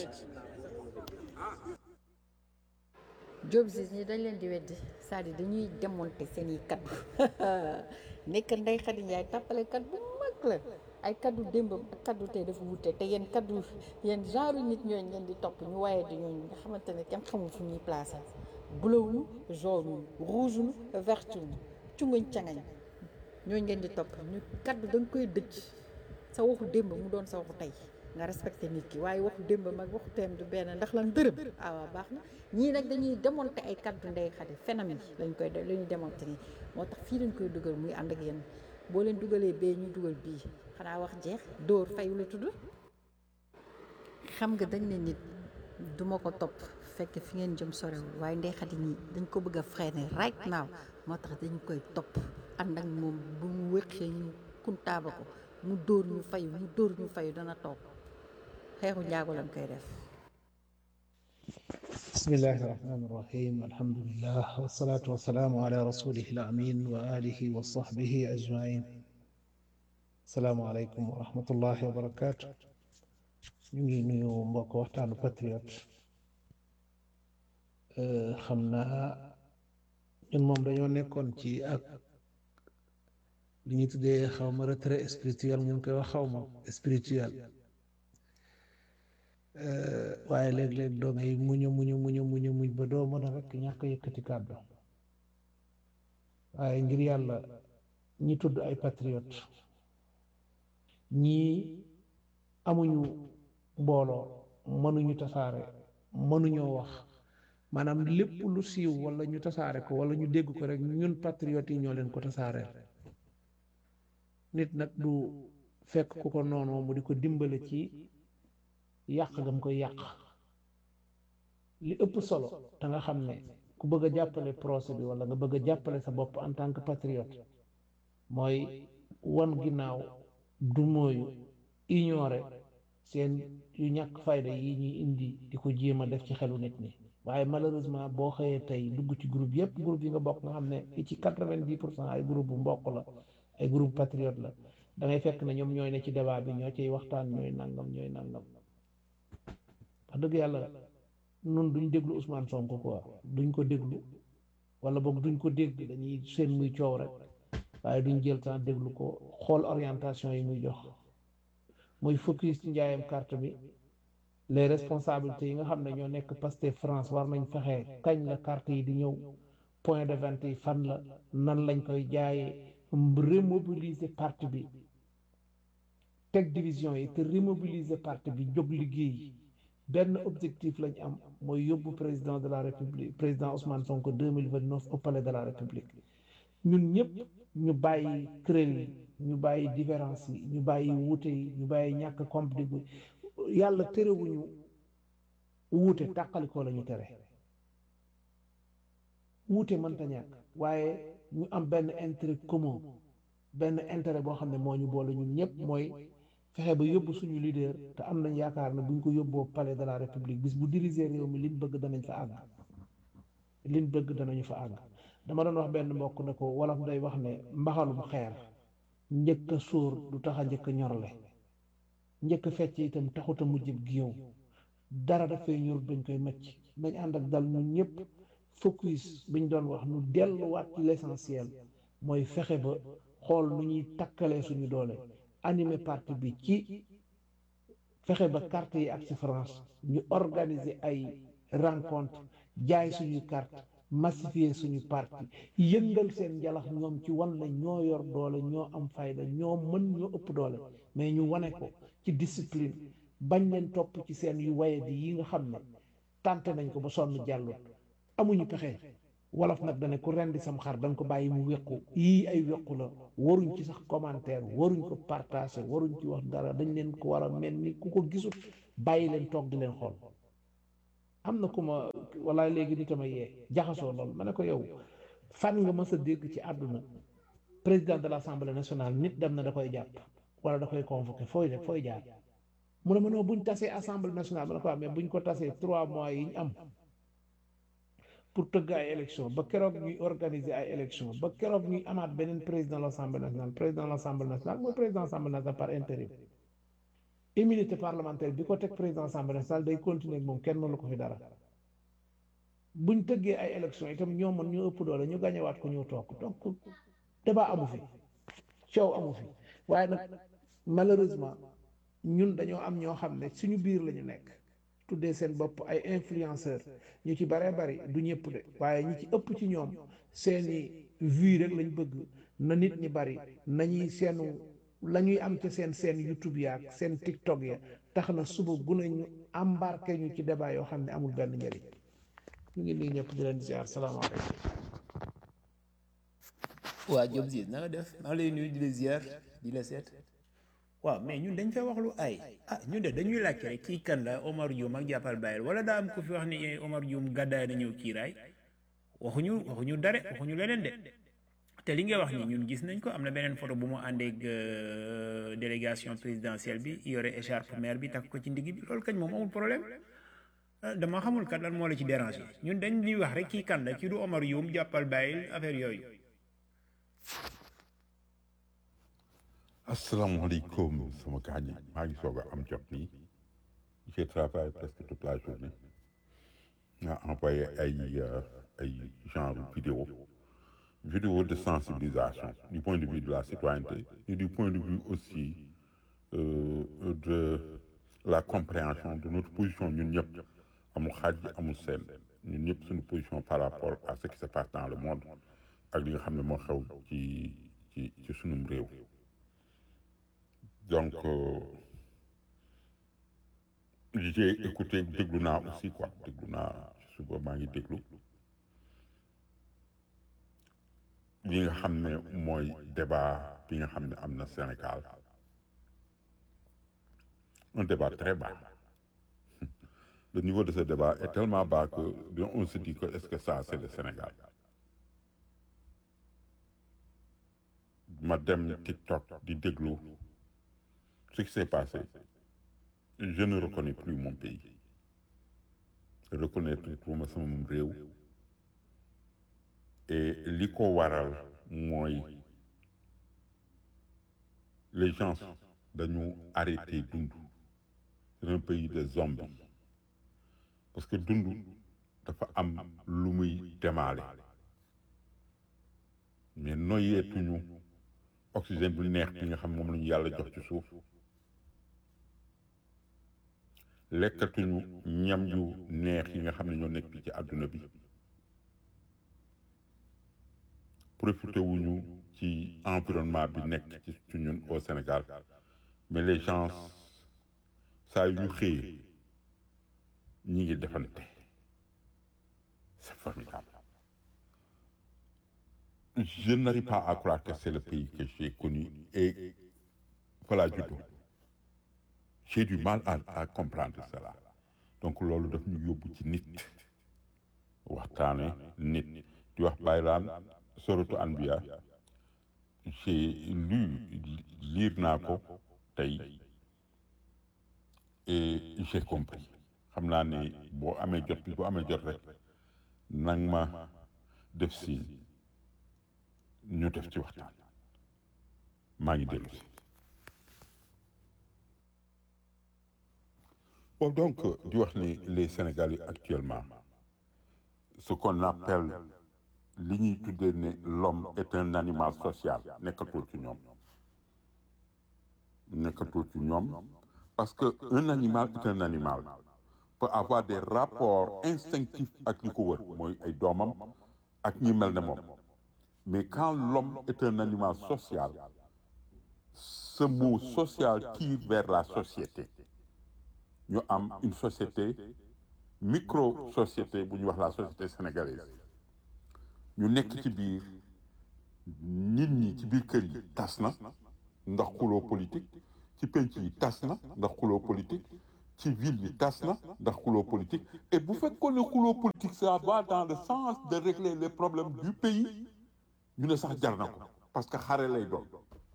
Job si ñi dañ leen di weddi c'est-à-dire dañuy démonter seen i kaddu nekk Ndeye Khady Ndiaye tàppalekat bu mag la ay kaddu démbam ak kaddu tey dafa wute te yéen kaddu yéen genre nit ñooñu ngeen di topp ñu waaye di ñooñu nga xamante ne kenn xamul fu ñuy placé bleu jaune rouge vert cunguñ cangañ ñooñu ngeen di topp ñu kaddu da nga koy dëcc sa waxu démb mu doon sa waxu tey nga respecté nit ki waaye waxu démb mag waxu teem du benn ndax lan dërëm ah waaw baax na ñii nag dañuy démonter ay kaddu Ndeye Khady phénomène lañ koy def la ñuy démonter nii moo tax fii lañ koy dugal muy ànd ak yéen boo leen dugalee bee ñu dugal bii xanaa wax jeex dóor fayu la tudd xam nga dañ ne nit duma ko topp fekk fi ngeen jëm sorewul waaye Ndeye Khady ñii dañ ko bëgg a freiner right now moo tax dañ koy topp ànd ak moom bu mu wéqee ñu kuntaaba ko mu dóor ñu fayu mu dóor ñu fayu dana toog xeexu njaago lañ koy def bismillahi irrahmani irrahim alhamdulillah wasalaatu wasalaamu ala rasulihi alamin wa alihi wa sahbihi ajmain asalaamu aleykum wa rahmatullahi wa barakatu ñu ngi nuyu mbokk waxtaanu patriote xam naa ñun moom dañoo nekkoon ci ak li ñu tuddee xaw ma retrait spirituel ñu koy wax xaw ma spirituel waaye léeg-léeg doo ngay muñu muñu muñu muñu muñ ba doo mën a rek ñàkk yëkkati kàddu waaye ngir yàlla ñi tudd ay patriote ñii amuñu mbooloo mënuñu tasaare mënuñoo wax maanaam lépp lu siiw wala ñu tasaare ko wala ñu dégg ko rek ñun patriote yi ñoo leen ko tasaareel nit nag du fekk ku ko noonoo mu di ko dimbale ci yàq gam koy yàq li ëpp solo te nga xam ne ku bëgg a jàppale procès bi wala nga bëgg a jàppale sa bopp en tant que patriote mooy wan ginnaaw du mooyu ignorer seen yu ñàkk fayda yi ñuy indi di ko jéem a def ci xelu nit ñi waaye malheureusement boo xëyee tey dugg ci groupe yépp groupe yi nga bokk nga xam ne fi ci quatre-vingt-dix pour cent ay groupe bu mbokk la ay groupe patriote la da ngay fekk ne ñoom ñooy ne ci débat bi ñoo ciy waxtaan ñooy nangam ñooy nangam wax dëgg yàlla nun duñ déglu Ousmane Sonko quoi duñ ko déglu wala boog duñ ko dégg dañuy seen muy coow rek waaye duñ jël temps déglu ko xool orientation yi muy jox muy focus ci njaayam carte bi les responsabilités yi nga xam ne ñoo nekk Pastef France war nañ fexe kañ la carte yi di ñëw point de vente yi fan la nan lañ koy jaayee remobiliser parti bi teg division yi te remobiliser parti bi jóg liggéey benn objectif lañ am mooy yóbbu président de la république président Ousmane Sonko deux mille vingt neuf au palais de la république ñun ñëpp ñu bàyyi kuréel yi ñu bàyyi différence yi ñu bàyyi wuute yi ñu bàyyi ñàkk compli yàlla terewuñu wuute tàqalikoo la ñu tere wuute mënta ñàkk waaye ñu am benn intérêt commun benn intérêt boo xam ne moo ñu boole ñun ñëpp mooy fexe ba yóbbu suñu leader te am nañ yaakaar ne buñ ko yóbboo palais de la république bis bu diriger réew mi liñ bëgg danañ fa àgg liñ bëgg danañu fa àgg dama doon wax benn mbokk ne ko wolof day wax ne mbaxalum xeer njëkk a sóor du tax a njëkk a ñorle njëkk a fecc itam taxut a mujjib giyow dara dafay ñor dañ koy macc nañ ànd ak dal ñun ñëpp focus biñ doon wax nu delluwaat ci l'essentiel mooy fexe ba xool nu ñuy takkalee suñu doole animé parti bi ci fexe ba carte yi ak ci France ñu organiser ay rencontre jaay suñuy carte massifier suñu parti yëngal seen njalax ñoom ci wan na ñoo yor doole ñoo am fayda ñoo mën ñoo ëpp doole mais ñu wane ko ci discipline bañ leen topp ci seen yu waye di yi nga xam ne tànte nañ ko ba sonn jàllut amuñu pexe wolof nag dane ku rendi sam xar da nga ko bàyyi mu wéqu yii ay wéqu la waruñ ci sax commentaire waruñ ko partager waruñ ci wax dara dañ leen ko war a mel ni ku ko gisul bàyyi leen toog di leen xool am na ku ma wala léegi ni tama yee jaxasoo lool ma ne ko yow fan nga mës a dégg ci àdduna président de l'Assemblée nationale nit dem na da koy jàpp wala da koy convoqué fooy def fooy jaar mu ne ma non buñ tasee assemblée nationale ma ne ko amee buñ ko tasee trois mois yi ñu am pour tëgg ay élection ba keroog ñuy organiser ay élection ba keroog ñuy amaat beneen président de l'Assemblée nationale président de l'Assemblée nationale mooy président de l'Assemblée nationale par intérim immunité parlementaire bi ko teg président de l'Assemblée nationale day continuer ak moom kenn mënu ko fi dara buñ tëggee ay élection itam ñoo mën ñu ëpp doole ñu gañewaat ko ñu toog donc débat amu fi coow amu fi waaye nag malheureusement ñun dañoo am ñoo xam ne suñu biir la ñu nekk tuddee seen bopp ay influenceur ñu ci baree bari du ñëpp de waaye ñi ci ëpp ci ñoom seeni vues rek lañ bëgg na nit ñi bari nañuy seenu la ñuy am ci seen seen YouTube yaak seen TikTok ya tax na suba gune ñu embarqué ñu ci débat yoo xam ne amul benn njëriñ ñu ngi nii ñëpp di leen ziar salaamaaleykum waa Diop Ziz na nga def maa ngi lay nuyu di la ziar di la seet waaw mais ñun dañ fay wax lu ay ah ñun de dañuy laajte rek kii kan la Omar Dioum ak jàppal bàyyil wala daa am ku fi wax ni Omar Dioum gàddaay na ñëw kiiraay waxuñu waxuñu dare waxuñu leneen de te li ngay wax ni ñun gis nañ ko am na beneen photo bu mu àndeeg délégation présidentielle bi yore écharpe maire bi takk ko ci ndigg bi loolu kañ moom amul problème dama xamul kat lan moo la ci déranger ñun dañ ñuy wax rek kii kan la kii du Omar Dioum jàppal bàyyil affaire yooyu asalaamaaleykum sama gaañ yi maa ngi soog a am jot nii j'ai travaillé presque toute la journée nga envoyé ay ay genre vidéo vidéo de sensibilisation du point de vue de la citoyenneté et du point de vue aussi euh, de la compréhension de notre position ñun ñëpp amul xaaj amul seen ñun ñëpp suñu position par rapport à ce qui se passe dans le monde ak li nga xam ne moo xew ci ci ci sunum réew donc euh, j'ai écouté déglu naa aussi quoi déglu naa suba maa ngi déglu li nga xam ne mooy débat bi nga xam ne am na Sénégal un débat très bas le niveau de ce débat est tellement bas que on se dit que est-ce que ça c'est le Sénégal ma dem TikTok di déglu ce qui s'est passé je ne reconnais plus mon pays reconnaître ma sama réew et li ko waral mooy les gens dañu arrêté dund c'est un pays de zombies parce que dund dafa am lu muy demaale mais noyeetuñu oxygène bu neex bi nga xam moom la ñu yàlla jox ci suuf lekkatuñu ñam yu neex yi nga xam ne ñoo nekk ci àdduna bi profité wuñu ci environnement bi nekk ci ci ñun au Sénégal mais les gens saa yu ñu xëyee ñi ngi defante c'est formidable je n'arrive pas à croire que c'est le pays que j'ai connu et voilà juddoo j'ai du mal à à comprendre cela donc loolu daf ñu yóbbu ci nit waxtaane nit di wax baylaan soratu anbiya j'ai lu lire naa ko tey et j'ai compris xam naa ne boo amee jot bi boo amee jot rek nang ma def si ñu def ci waxtaan maa ngi dellu si bon donc di wax ni les Sénégalais actuellement ce qu'on appelle li ñuy tuddee ne l'homme est un animal social nekkatul ci ñoom nekkatul ci ñoom parce que un animal est un animal peut avoir des rapports instinctifs ak ñi ko wër mooy ay doomam ak ñi mel ne moom mais quand l'homme est un animal social ce mot social tire vers la société ñu am une société micro société bu ñuy wax la société sénégalaise ñu nekk ci biir nit ñi ci biir kër yi tas na ndax xuloo politique ci penc yi tas na ndax xuloo politique ci ville yi tas na ndax xuloo politique et bu fekkoon ne xuloo politique ça va dans le sens de régler les problèmes du pays ñu ne sax jar na ko parce que xare lay doon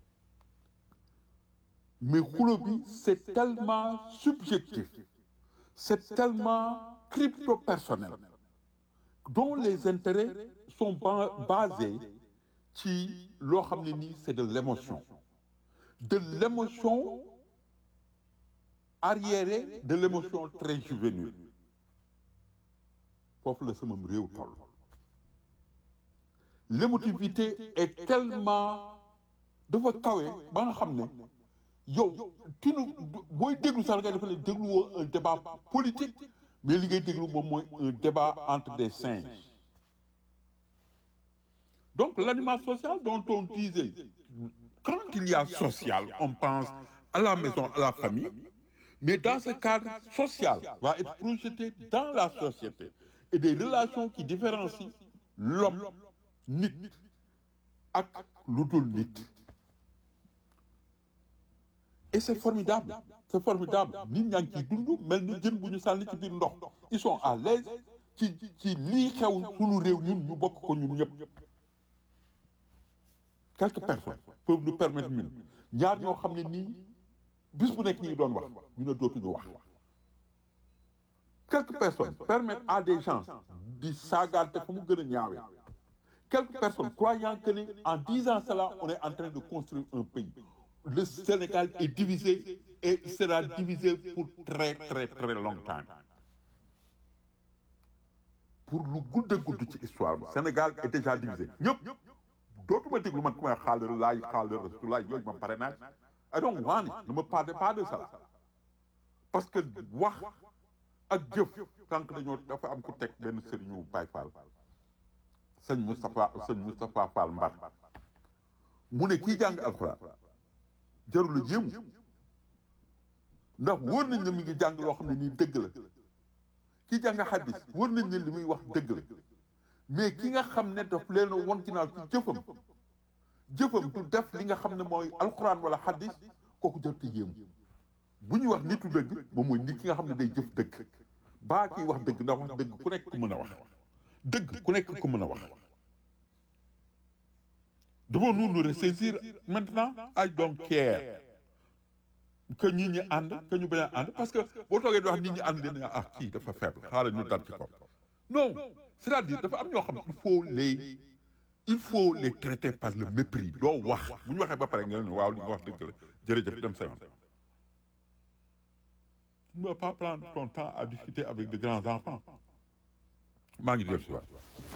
mais xuloo bi c'est tellement subjectif c'est tellement crypto personnel dont les intérêts sont ba- basés ci loo xam ne nii c'est de l'émotion de l'émotion arriérée de l'émotion très juvénile foofu la sama réew toll l'émotivité est tellement dafa kawe ba nga xam ne yow tu nu booy déglu sax nga defe ne dégluwoo un débat politique mais li ngay déglu moom mooy un débat entre des singes donc l'animal social dont on disait quand il y a social on pense à la maison à la famille mais dans ce cadre social va être projeté dans la société et des relations qui différencient l'homme nit ak lu dul nit et c'est formidable c'est formidable nit ñaa ngi ciy dund mel ni jën bu ñu sànni ci biir ndox ils sont à l'aise ci ci lii xew sunu réew ñun ñu bokk ko ñun ñëpp quelques personnes peuvent nous permettre ñun ñaar ñoo xam ne nii bis bu nekk ñi ngi doon wax ñu ne dootuñu wax quelques personnes permettent à des gens di saagaante fa mu gën a ñaawee quelques personnes croyant que ni en disant cela on est en train de construire un pays le Sénégal est divisé et sera divisé pour très très très longtemps pour lu gudd a gudd ci histoire bi Sénégal est déjà divisé ñëpp dootuma déglu man ku may xaalar laay xaalar rasulaay yooyu ma pare naa I don't want it ne me parlez pas de ça parce que wax ak jëf tànk dañoo dafa am ku teg benn sëriñu Baye Fall sëñ Moustapha sëñ Moustapha Fall Mbar mu ne kii jàng alxuraan jarul a jéem ndax wóor nañ ne mi ngi jàng loo xam ne nii dëgg la kii jàng xaddis wóor nañ ne li muy wax dëgg la mais ki nga xam ne daf leen won ginnaaw ci jëfam jëfam du def li nga xam ne mooy alxuraan wala xaddis kooku jarut a yéemu bu ñuy wax nitu dëgg moom mooy nit ki nga xam ne day jëf dëgg baa kiy wax dëgg ndax wax dëgg ku nekk ku mën a wax dëgg ku nekk ku mën a wax devons-nous nous ressaisir maintenant I don't care que nit ñi ànd que ñu bañ a ànd parce que boo toogee di wax nit ñi ànd dina ah kii dafa faible xaaral ñu dal ci kaw non c'est-à-dire dafa am ñoo xam il faut les il faut les traiter par le mépris doo wax bu ñu waxee ba pare nga ne waaw li nga wax dëgg la jërëjëf dem sa yoon tu ne vas pas prendre ton temps à discuter avec de grands enfants maa ngi dellu si waat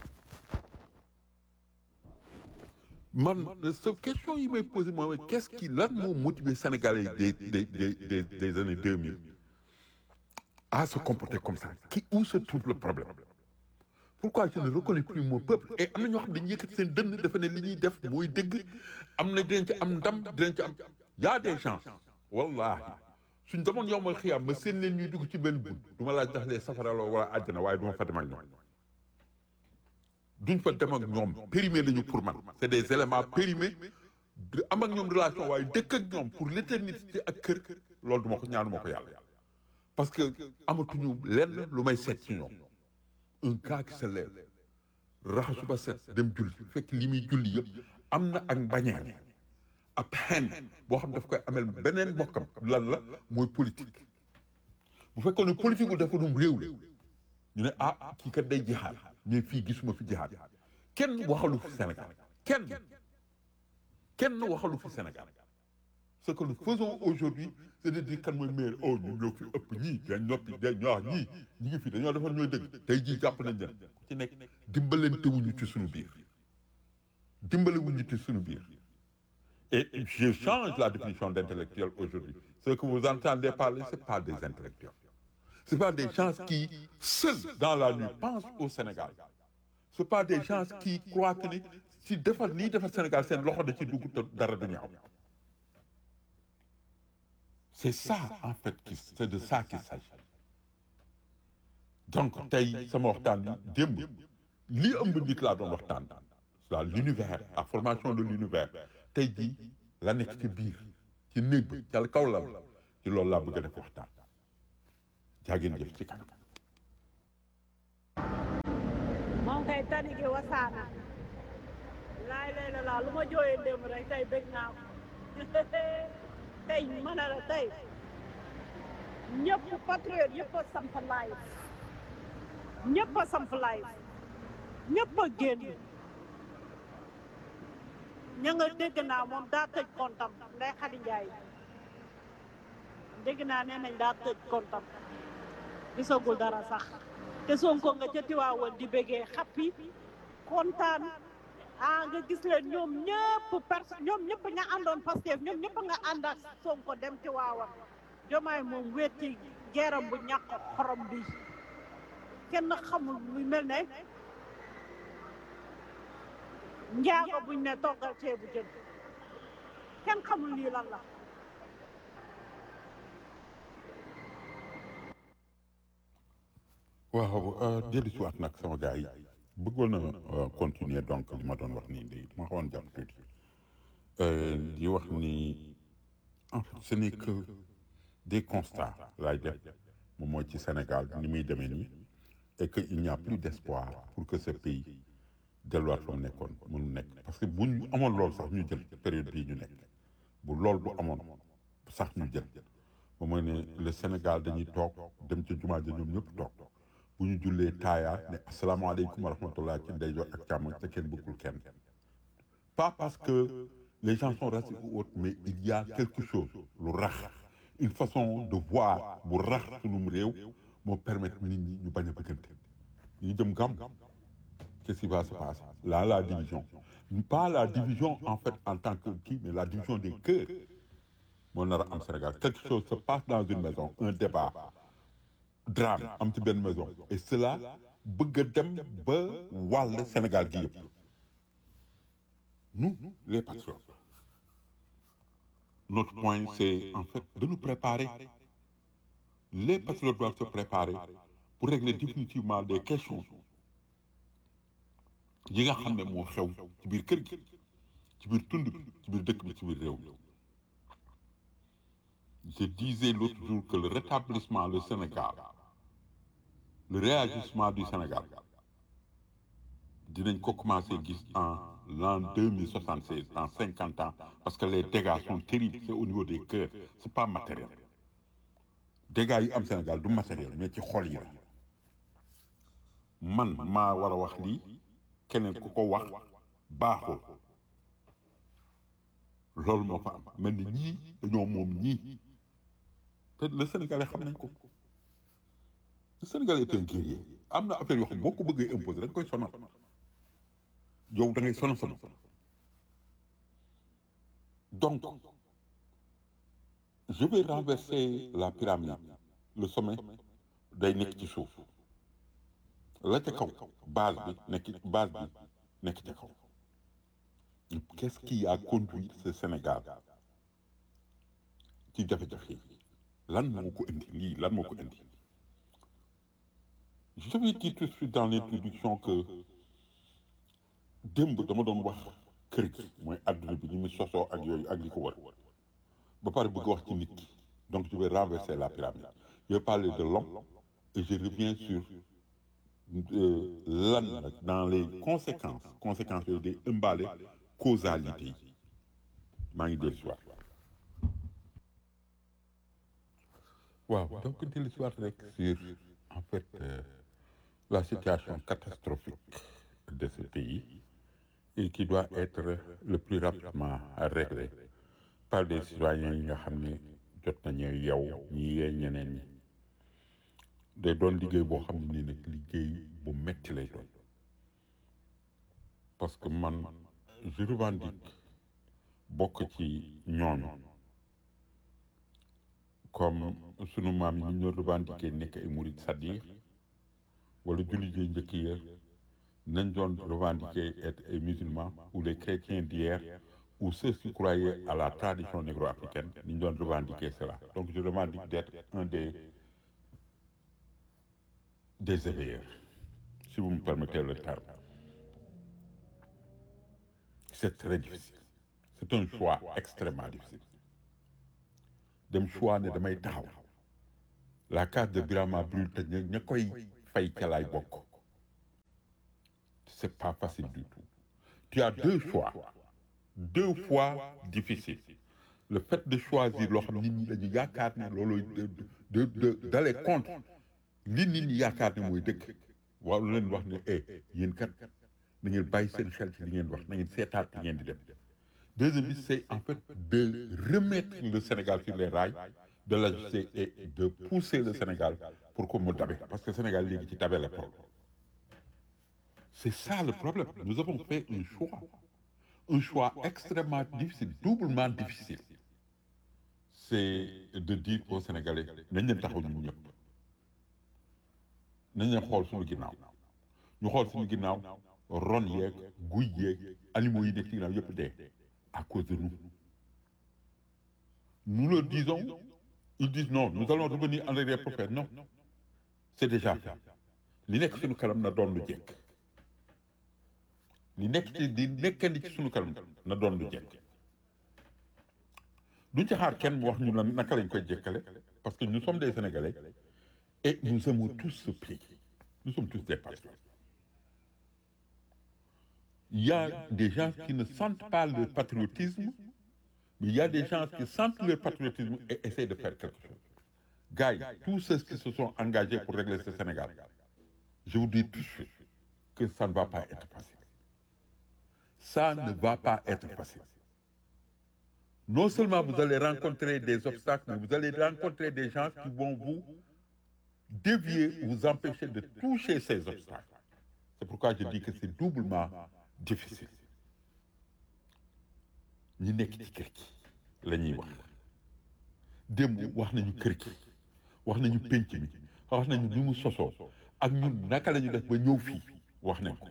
man sa question yi may posé mooy qu'est-ce qui lan moo motivé Sénégalais des des des des des années 2000 à se comporter comme ça qui où se trouve le problème pourquoi je ne reconnais plus mon peuple et am na ñoo xam dañuy yëkkati seen dënn dafa ne li ñuy def mooy dëgg am na dinañ ci am ndam dinañ ci am y a des gens wallahi suñ demoon yow ma xiyaam ma seen leen ñuy dugg ci benn bunt du ma laaj ndax lee safaraloo wala àjjana waaye du ma fa dem ak ñoom duñ fa dem ak ñoom périmé lañu pour man c'est des éléments périmés de am ak ñoom relation waaye dëkk ak ñoom pour l'éternité ak kër loolu du ma ko ñaanu ma ko yàlla parce que amatuñu lenn lu may seet ci ñoom un gars qui se lève raxasu ba set dem julli fekk li muy julli yëpp am na ak mbañeel ab xen boo xam daf koy amel beneen bokkam lan la mooy politique bu fekkoon ne politique bu dafa dum réew la ñu ne ah kii kat day jihaad mais fii gisuma fi jihaad kenn waxalu fi Sénégal kenn kenn waxalu fi Sénégal ce que nous faisons aujourd'hui c'est de dire kan mooy maire oh ñu ñoo fi ëpp ñii dañ noppi dañ ñoo wax ñii ñi ngi fi dañoo defar ñooy dëgg tey jii jàpp nañ leen ku ci nekk dimbalante wuñu ci suñu biir dimbale wuñu ci suñu biir et je change la définition d'intellectuel aujourd'hui ce que vous entendez parler c'est pas des intellectuels c'est pas des gens qui seuls dans la nuit pensent au Sénégal c'est pas des gens qui croient que ni si defar lii defar Sénégal seen loxo da ci dugg te dara du ñaaw c'est ça en fait qui c'est de ça qu'il s'agit donc tey sama waxtaan bi démb lii ëmb nit laa doon waxtaan la l'univers la formation de l'univers tey jii la nekk ci biir ci néeg bi ca kaw la ci loolu laa bëgg a def waxtaan jaageen jëf ci kanam moom kay tani gi wasaana laay lay la laa lu ma jooyee démb rek tey bëgg naa ko tey mën a la tey ñëpp patriote yëpp a samp live ñëpp a samp live ñëpp a génn ña nga dégg naa moom daa tëj kontam nday Xadi Njaay dégg naa nee nañ daa tëj kontam gisagul dara sax te Sonko nga ca Tiwaawan di bëggee xappi kontaan ah nga gis leen ñoom ñëpp personne ñoom ñëpp ña àndoon Pastef ñoom ñëpp nga ànd ak Sonko dem Tiwaawan jomaay moom wetti geeram bu ñàkk xorom bi kenn xamul muy mel ne njaago buñ ne toggal ceebu jën kenn xamul lii lan la waaw dellu si waat nag sama gars yi bëggoon na continuer donc li ma doon wax nii léegi ma xawoon jàpp tuuti di wax ni en fait ce n'est que des constats laay def moom mooy ci Sénégal ni muy demee nii et que il n'y a plus d'espoir pour que ce pays delluwaat fa mu nekkoon mënu nekk parce que bu ñu amoon loolu sax ñu jël période bii ñu nekk bu loolu bu amoon sax ñu jël moom mooy ne le Sénégal dañuy toog dem ca jumaa ja ñoom ñëpp toog bu ñu jullee taaya ne asalaamaaleykum wa rahmatullah ci ndeyjoor ak càmmoñ te kenn bëggul kenn pas parce que les gens sont racistes ou autres mais il y a quelque chose lu rax une façon de voir bu rax sunum réew moo permettre nit ñi ñu bañ a bëggante ñu jëm gàmm qu'est-ce qui va se passer là la division pas la division en fait en tant que kii mais la division des cœurs moo nar a am Sénégal quelque chose se passe dans une maison un débat drame am ci benn maison et cela bëgg a dem ba wàll Sénégal gi yëpp nous les patriotes notre point c'est en fait de nous préparer les patriotes doivent se préparer pour régler définitivement des questions yi nga xam ne moo xew ci biir kër gi ci biir tund bi ci biir dëkk bi ci biir réew mi je disais l'autre jour que le rétablissement le Sénégal le réagissement du Sénégal dinañ ko commencer gis en l'an deux mille soixante seize dans cinquante ans parce que les dégâts sont terribles c'est au niveau des cœurs c'est pas matériel dégâts yi am Sénégal du matériel mais ci xol yi la man maa war a wax lii keneen ku ko wax baaxul loolu moo fa am mel ni ñii dañoo moom ñii te le Sénégalais xam nañ ko le Sénégalais est un guerrier am na affaire yoo xam boo ko bëggee imposer dañ koy sonal yow da ngay sonal sonal donc je vais renverser la pyramide le sommet day nekk ci suuf la ca kaw base bi nekk base bi nekk ca kaw qu'est-ce qui a conduit ce Sénégal ci jafe-jafe yi lan moo ko indi lii lan moo ko indi je vais dire tout de suite dans l'introduction que démb dama doon wax kër gi mooy adduna bi ni mu sosoo ak yooyu ak li ko war ba pare bëgg wax ci nit ki donc je vais renverser la pyramide je vais parler de l'homme et je reviens sur lan nag dans les conséquences conséquences yooyu day ëmbaale causalité yi maa ngi dellu si waat waaw donc dellu si waat rek sur en fait euh, la situation catastrophique de ce pays et qui doit être le plus rapidement réglé par des citoyens yi nga xam ne jot nañu yow ñi yee ñeneen ñi day doon liggéey boo xam ne nag liggéey bu metti lay doon parce que man je revendique bokk ci ñooñu comme sunu maam yi ñu revendiqué nekk ay murid sadiq wala jullit yi njëkk ya nañ doon revendiquer être ay musulmans ou les chrétiens d'hier ou ceux qui croyaient à la tradition négro-africaine ni ñu doon revendiquer cela donc je revendique d'être un des des éveilleurs si vous me permettez le terme c'est très difficile c'est un choix extrêmement difficile dem choix ne damay taxaw la case de Birama brûle te ña ña koy fay ca laay bokk c'est pas facile du tout tu as deux choix deux fois difficiles le fait de choisir loo xam nit ñi dañu yaakaar ne loolu de de de d'aller contre li nit ñi yaakaar ne mooy dëgg waaw leen wax ne eh yéen kat na ngeen bàyyi seen xel ci li ngeen wax na ngeen seetaat li ngeen di dem deuxième bi c'est en fait de remettre le Sénégal sur les rails de l'ajuster et de pousser le Sénégal pour que mu dabe parce que Sénégal léegi ci dabe la toll c'est ça le problème nous avons fait un choix un choix extrêmement difficile doublement difficile c'est de dire aux Sénégalais nañ leen taxaw ñun ñëpp nañ leen xool suñu ginnaaw ñu xool suñu ginnaaw ron yeeg guy yeeg animaux yi nekk ci ginnaaw yëpp dee à cause de nous nous leur disons ils disent non nous allons revenir en arrière pour faire non c'est déjà fait li nekk suñu kanam na doon lu jekk li nekk ci di nekkandi ci suñu kanam na doon lu jekk duñ ci xaar kenn mu wax ñu lan naka lañ koy jekkale parce que nous sommes des Sénégalais et nous aimons tous ce pays nous sommes tous des patriotes il y a des gens qui ne sentent pas leur patriotisme mais il y a des gens qui sentent leur patriotisme et essaient de faire quelque chose gars yi tous ceux qui se sont engagés pour régler ce Sénégal je vous dis tout de suite que ça ne va pas être facile ça ne va pas être facile non seulement vous allez rencontrer des obstacles mais vous allez rencontrer des gens qui vont vous dévier vous empêcher de toucher ces obstacles c'est pourquoi je dis que c'est doublement difficile ñi nekk ci kër gi la ñuy wax démb wax nañu kër gi wax nañu pénc mi wax nañu ni mu sosoo ak ñun naka la ñu def ba ñëw fii wax nañ ko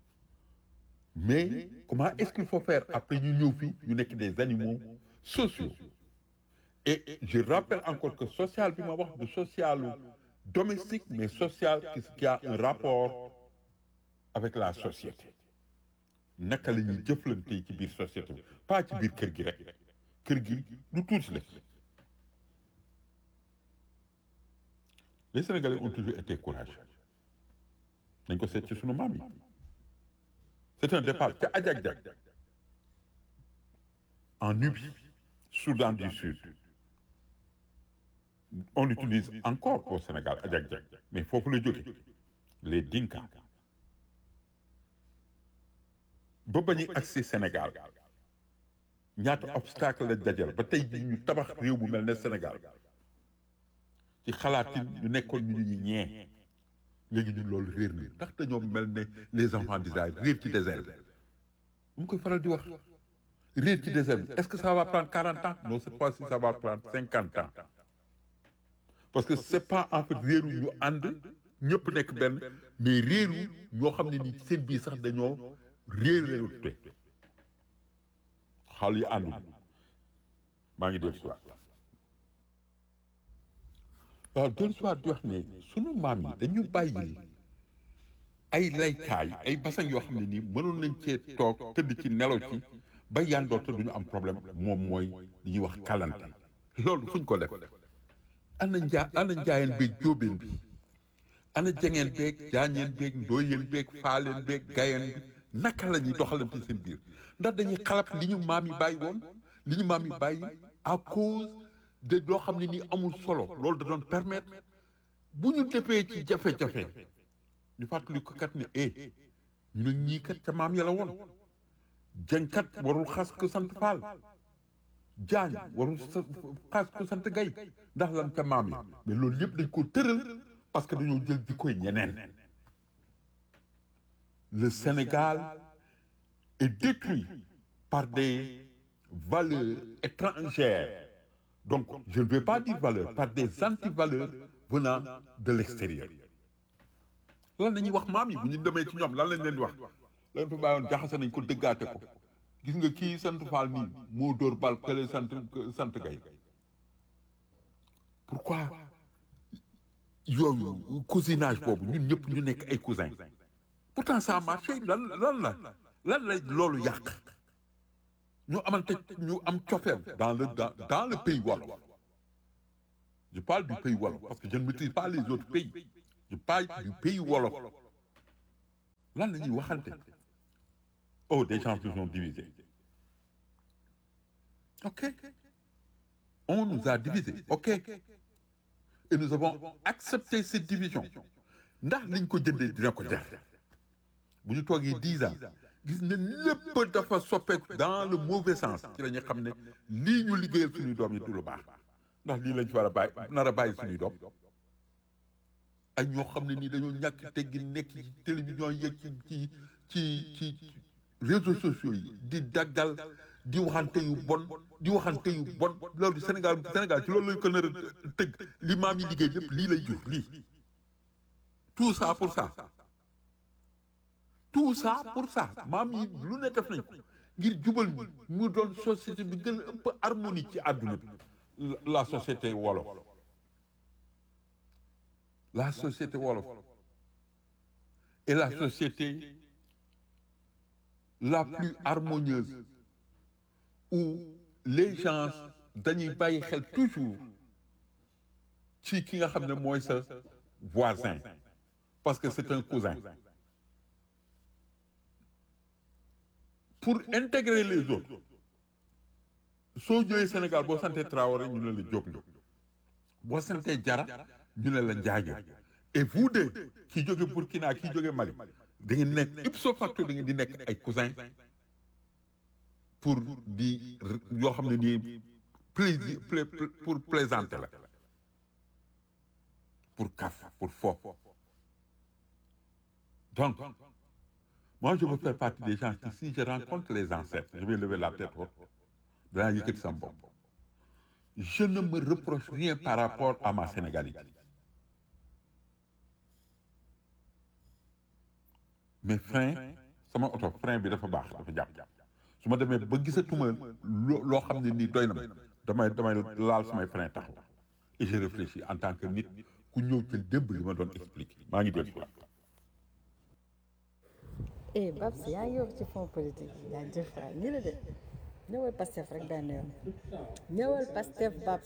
mais comment est-ce qu'il faut faire après ñu ñëw fii ñu nekk des animaux sociaux et je rappelle encore que social bi ma wax du social domestique mais social qui a un rapport avec la société naka la ñuy jëflante ci biir société bi pas ci biir kër gi rek kër gi lu tuuti la les Sénégalais ont toujours été courageux nañ ko seet ci sunu maam yi c'est un départ ca Ajak-Jak en Nubie Soudan du Sud on l'utilise encore au Sénégal Ajak-Jak mais foofu la jóge les Dinka ba ba ñuy agsi Sénégal ñaata obstacle la dajal ba tey jii ñu tabax réew bu mel ne Sénégal ci xalaatin ñu nekkoon ñu ñu ñee léegi ñun loolu réer na ndax dañoo mel ne les enfants d'Israël réer ci désert bi mu koy faral di wax réer ci désert bi est-ce que ça va prendre quarante ans non cette fois-ci ça va prendre cinquante ans parce que c'est pas en fait réeru ñu ànd ñëpp nekk benn mais réeru ñoo xam ne ni seen biir sax dañoo réer réerute xaal yi àndul maa ngi def soit waaw del soit di wax ne sunu maam yi dañu bàyyi ay laytaay ay basang yoo xam ne nii mënoon nañ cee toog tëdd ci nelaw ci ba yandoor te duñu am problème moom mooy li ñuy wax kalante loolu fuñ ko def ana njaa ana njaayeen beeg jóobeen bi ana jengeen beeg jaañeen beeg ndooyeen beeg faaleen beeg gayeen bi naka la ñuy doxalante seen biir ndax dañuy xalab li ñu maam yi bàyyi woon li ñu maam yi bàyyi à cause de loo xam ne nii amul solo loolu da doon permettre bu ñu defee ci jafe-jafe ñu fàttali ko kat ne eh ñu ne ñii kat ca maam ya la woon jënkat warul xas ko sant faal jaañ warul xas ko sant gay ndax lan ca maam ya mais loolu yëpp dañ ko tëral parce que dañoo jël di koy ñeneen le Sénégal est détruit par des valeurs étrangères donc je ne vais pas dire valeurs par des antivaleurs venant de l'extérieur lan la ñuy wax maam yi bu ñu demee ci ñoom lan lañ leen di wax lan fa bàyyoon jaxase nañ ko dëggaate ko gis nga kii sant Faal nii moo dóor bal kële sant sant gay pourquoi yooyu cousinage boobu ñun ñëpp ñu nekk ay cousins pourtant ça a marché lan lan la lan la loolu yàq ñu amante ñu am cofeel dans le dans, dans le pays wolof je parle du pays wolof parce que je ne maîtrise pas les autres pays je parle du pays wolof lan la ñuy waxante oh des gens se sont divisés ok on nous a divisés ok et nous avons accepté cette division ndax liñ ko jëndee dina ko jar bu ñu toogee dix ans gis ne lépp dafa soppeeku dans le mauvais sens ci la ñu xam ne lii ñu liggéeyal suñuy doom yi du lu baax ndax lii lañ fi war a bàyyi nar a bàyyi suñuy doom ay ñoo xam ne nii dañoo ñàkk teggi nekk ci télévision yeeg ci ci ci ci réseaux sociaux yi di daggal di waxante yu bon di waxante yu bon loolu Sénégal Sénégal ci loolu lañ ko nar a tëgg li maam yi liggéey lépp lii lay jur lii tout ça pour ça tout ça pour ça maam yi lu ne def nañ ko ngir jubal ñu mu doon société bi gën a ëpp harmonie ci àdduna bi la société wolof la société wolof est la société la plus harmonieuse où les gens dañuy bàyyi xel toujours ci ki nga xam ne mooy sa voisin parce que c'est un cousin pour intégrer les autres soo ñëwee Sénégal boo santee Traoré ñu ne la Diop nga boo santee Jara ñu ne la Njaajo et vous deux kii jóge Burkina kii jóge Mali da ngeen nekk ipso facto da ngeen di nekk ay cousins pour di yoo xam ne nii plaisir pour plaisanter la pour kaf pour fo donc moi je veux faire partie des gens qui si je rencontre les ancêtres je vais lever la tête haute danaa yëkkati sama bopp je ne me reproche rien par rapport à ma sénégalité mais frein sama oto frein bi dafa baax dafa jàpp su ma demee ba gisatuma loo xam ne nii doy na ma damay damay laal samay frein taxaw et je réfléchis en tant que nit ku ñëw ci démb li ma doon expliquer maa ngi dégg quoi. eh Babs yaa ngi wax ci fond politique yaa jëf waay nii la de ñëwal Pastef rek benn yoon ñëwal Pastef Babs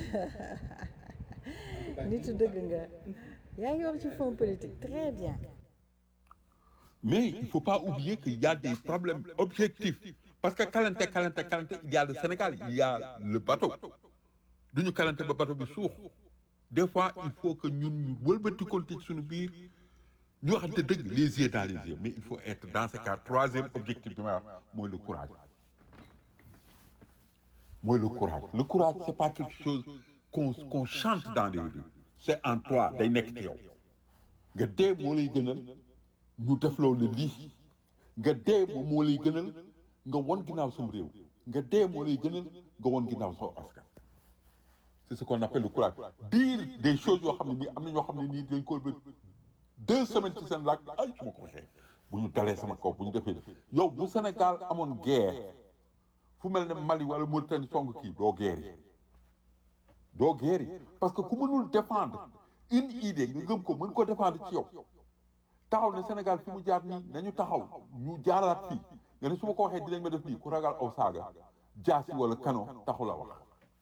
nitu dëgg nga yaa ngi wax ci fond politique très bien. Mais il ne faut pas oublier qu'il y a des problèmes objectifs. Parce que Kalante, Kalante, Kalante, il y a le Sénégal, il y a le bateau. Nous Kalante, le bateau est sourd. Des fois, il faut que nous nous volons sur nos biir. Nous avons les yeux dans les yeux. Mais il faut être dans ce cas. Troisième objectif, moi, le courage. Moi, le courage. Le courage, ce n'est pas quelque chose qu'on qu'on chante dans les rues. C'est en toi, des nectéos. nga dee moo lay gënal ñu def loolu lii nga dee moom moo lay gënal nga won ginnaaw sam réew nga dee moo lay gënal nga won ginnaaw soo askan c'est ce qu'on appelle le courage dire des choses yoo xam ne nii am na ñoo xam ne nii dañ ko deux semaines ci seen laaj ay su ma ko waxee bu ñu dalee sama kaw bu ñu defee yow bu Sénégal amoon guerre fu mel ne Mali wala Mauritanie song kii doo guerre yi doo guerre yi parce que ku mënul défendre une idée nga gëm ko mën ko défendre ci yow taxaw ne Sénégal fi mu jaar nii nañu taxaw ñu jaaraat fii nga ne su ma ko waxee dinañ ma def nii ku ragal aw saaga jaasi wala kano taxu la wax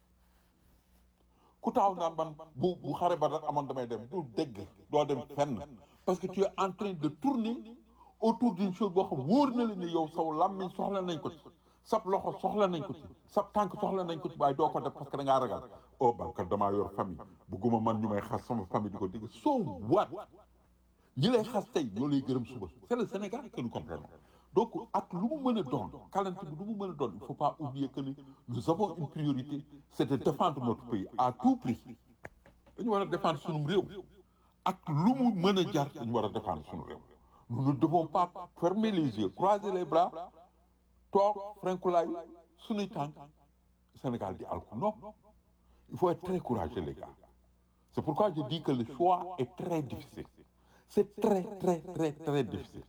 ku taxaw naan man bu bu xare ba rek amoon damay dem du dégg doo dem fenn parce que tu es en train de tourner autour d'une chose boo xam wóor na la ne yow saw làmmiñ soxla nañ ko ci sab loxo soxla nañ ko ci sab tànk soxla nañ ko ci waaye doo ko def parce que da ngaa ragal oh bankat damaa yor famille bugguma man ñu may xas sama famille di ko dégg so what ñi lay xas tey ñoo lay gërëm suba c'est le Sénégal que nous comprenons donc ak lu mu mën a doon kalante bi lu mu mën a doon il faut pas oublier que ni nous avons une priorité c'est de défendre notre pays à tout prix dañu war a défendre sunu réew ak lu mu mën a jar dañu war a défendre sunu réew nous ne devons pas fermer les yeux croiser les bras toog frenkulaay sunuy tànk Sénégal di alku non il faut être très courageux les gars c'est pourquoi je dis que le choix est très difficile c'est très très très très difficile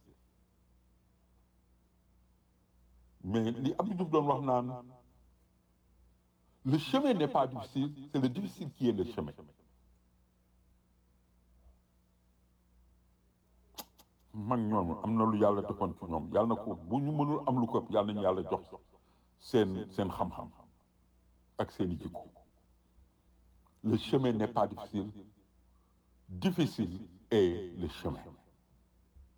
mais li Abdou Diouf doon wax naan le chemin n'est pas difficile c'est le difficile qui est le chemin mag ñoom am na lu yàlla defoon ci ñoom yàlla na ko bu ñu mënul am lu ko yàlla nañu yàlla jox seen seen xam-xam ak seeni jikko le chemin n'est pas difficile difficile est le chemin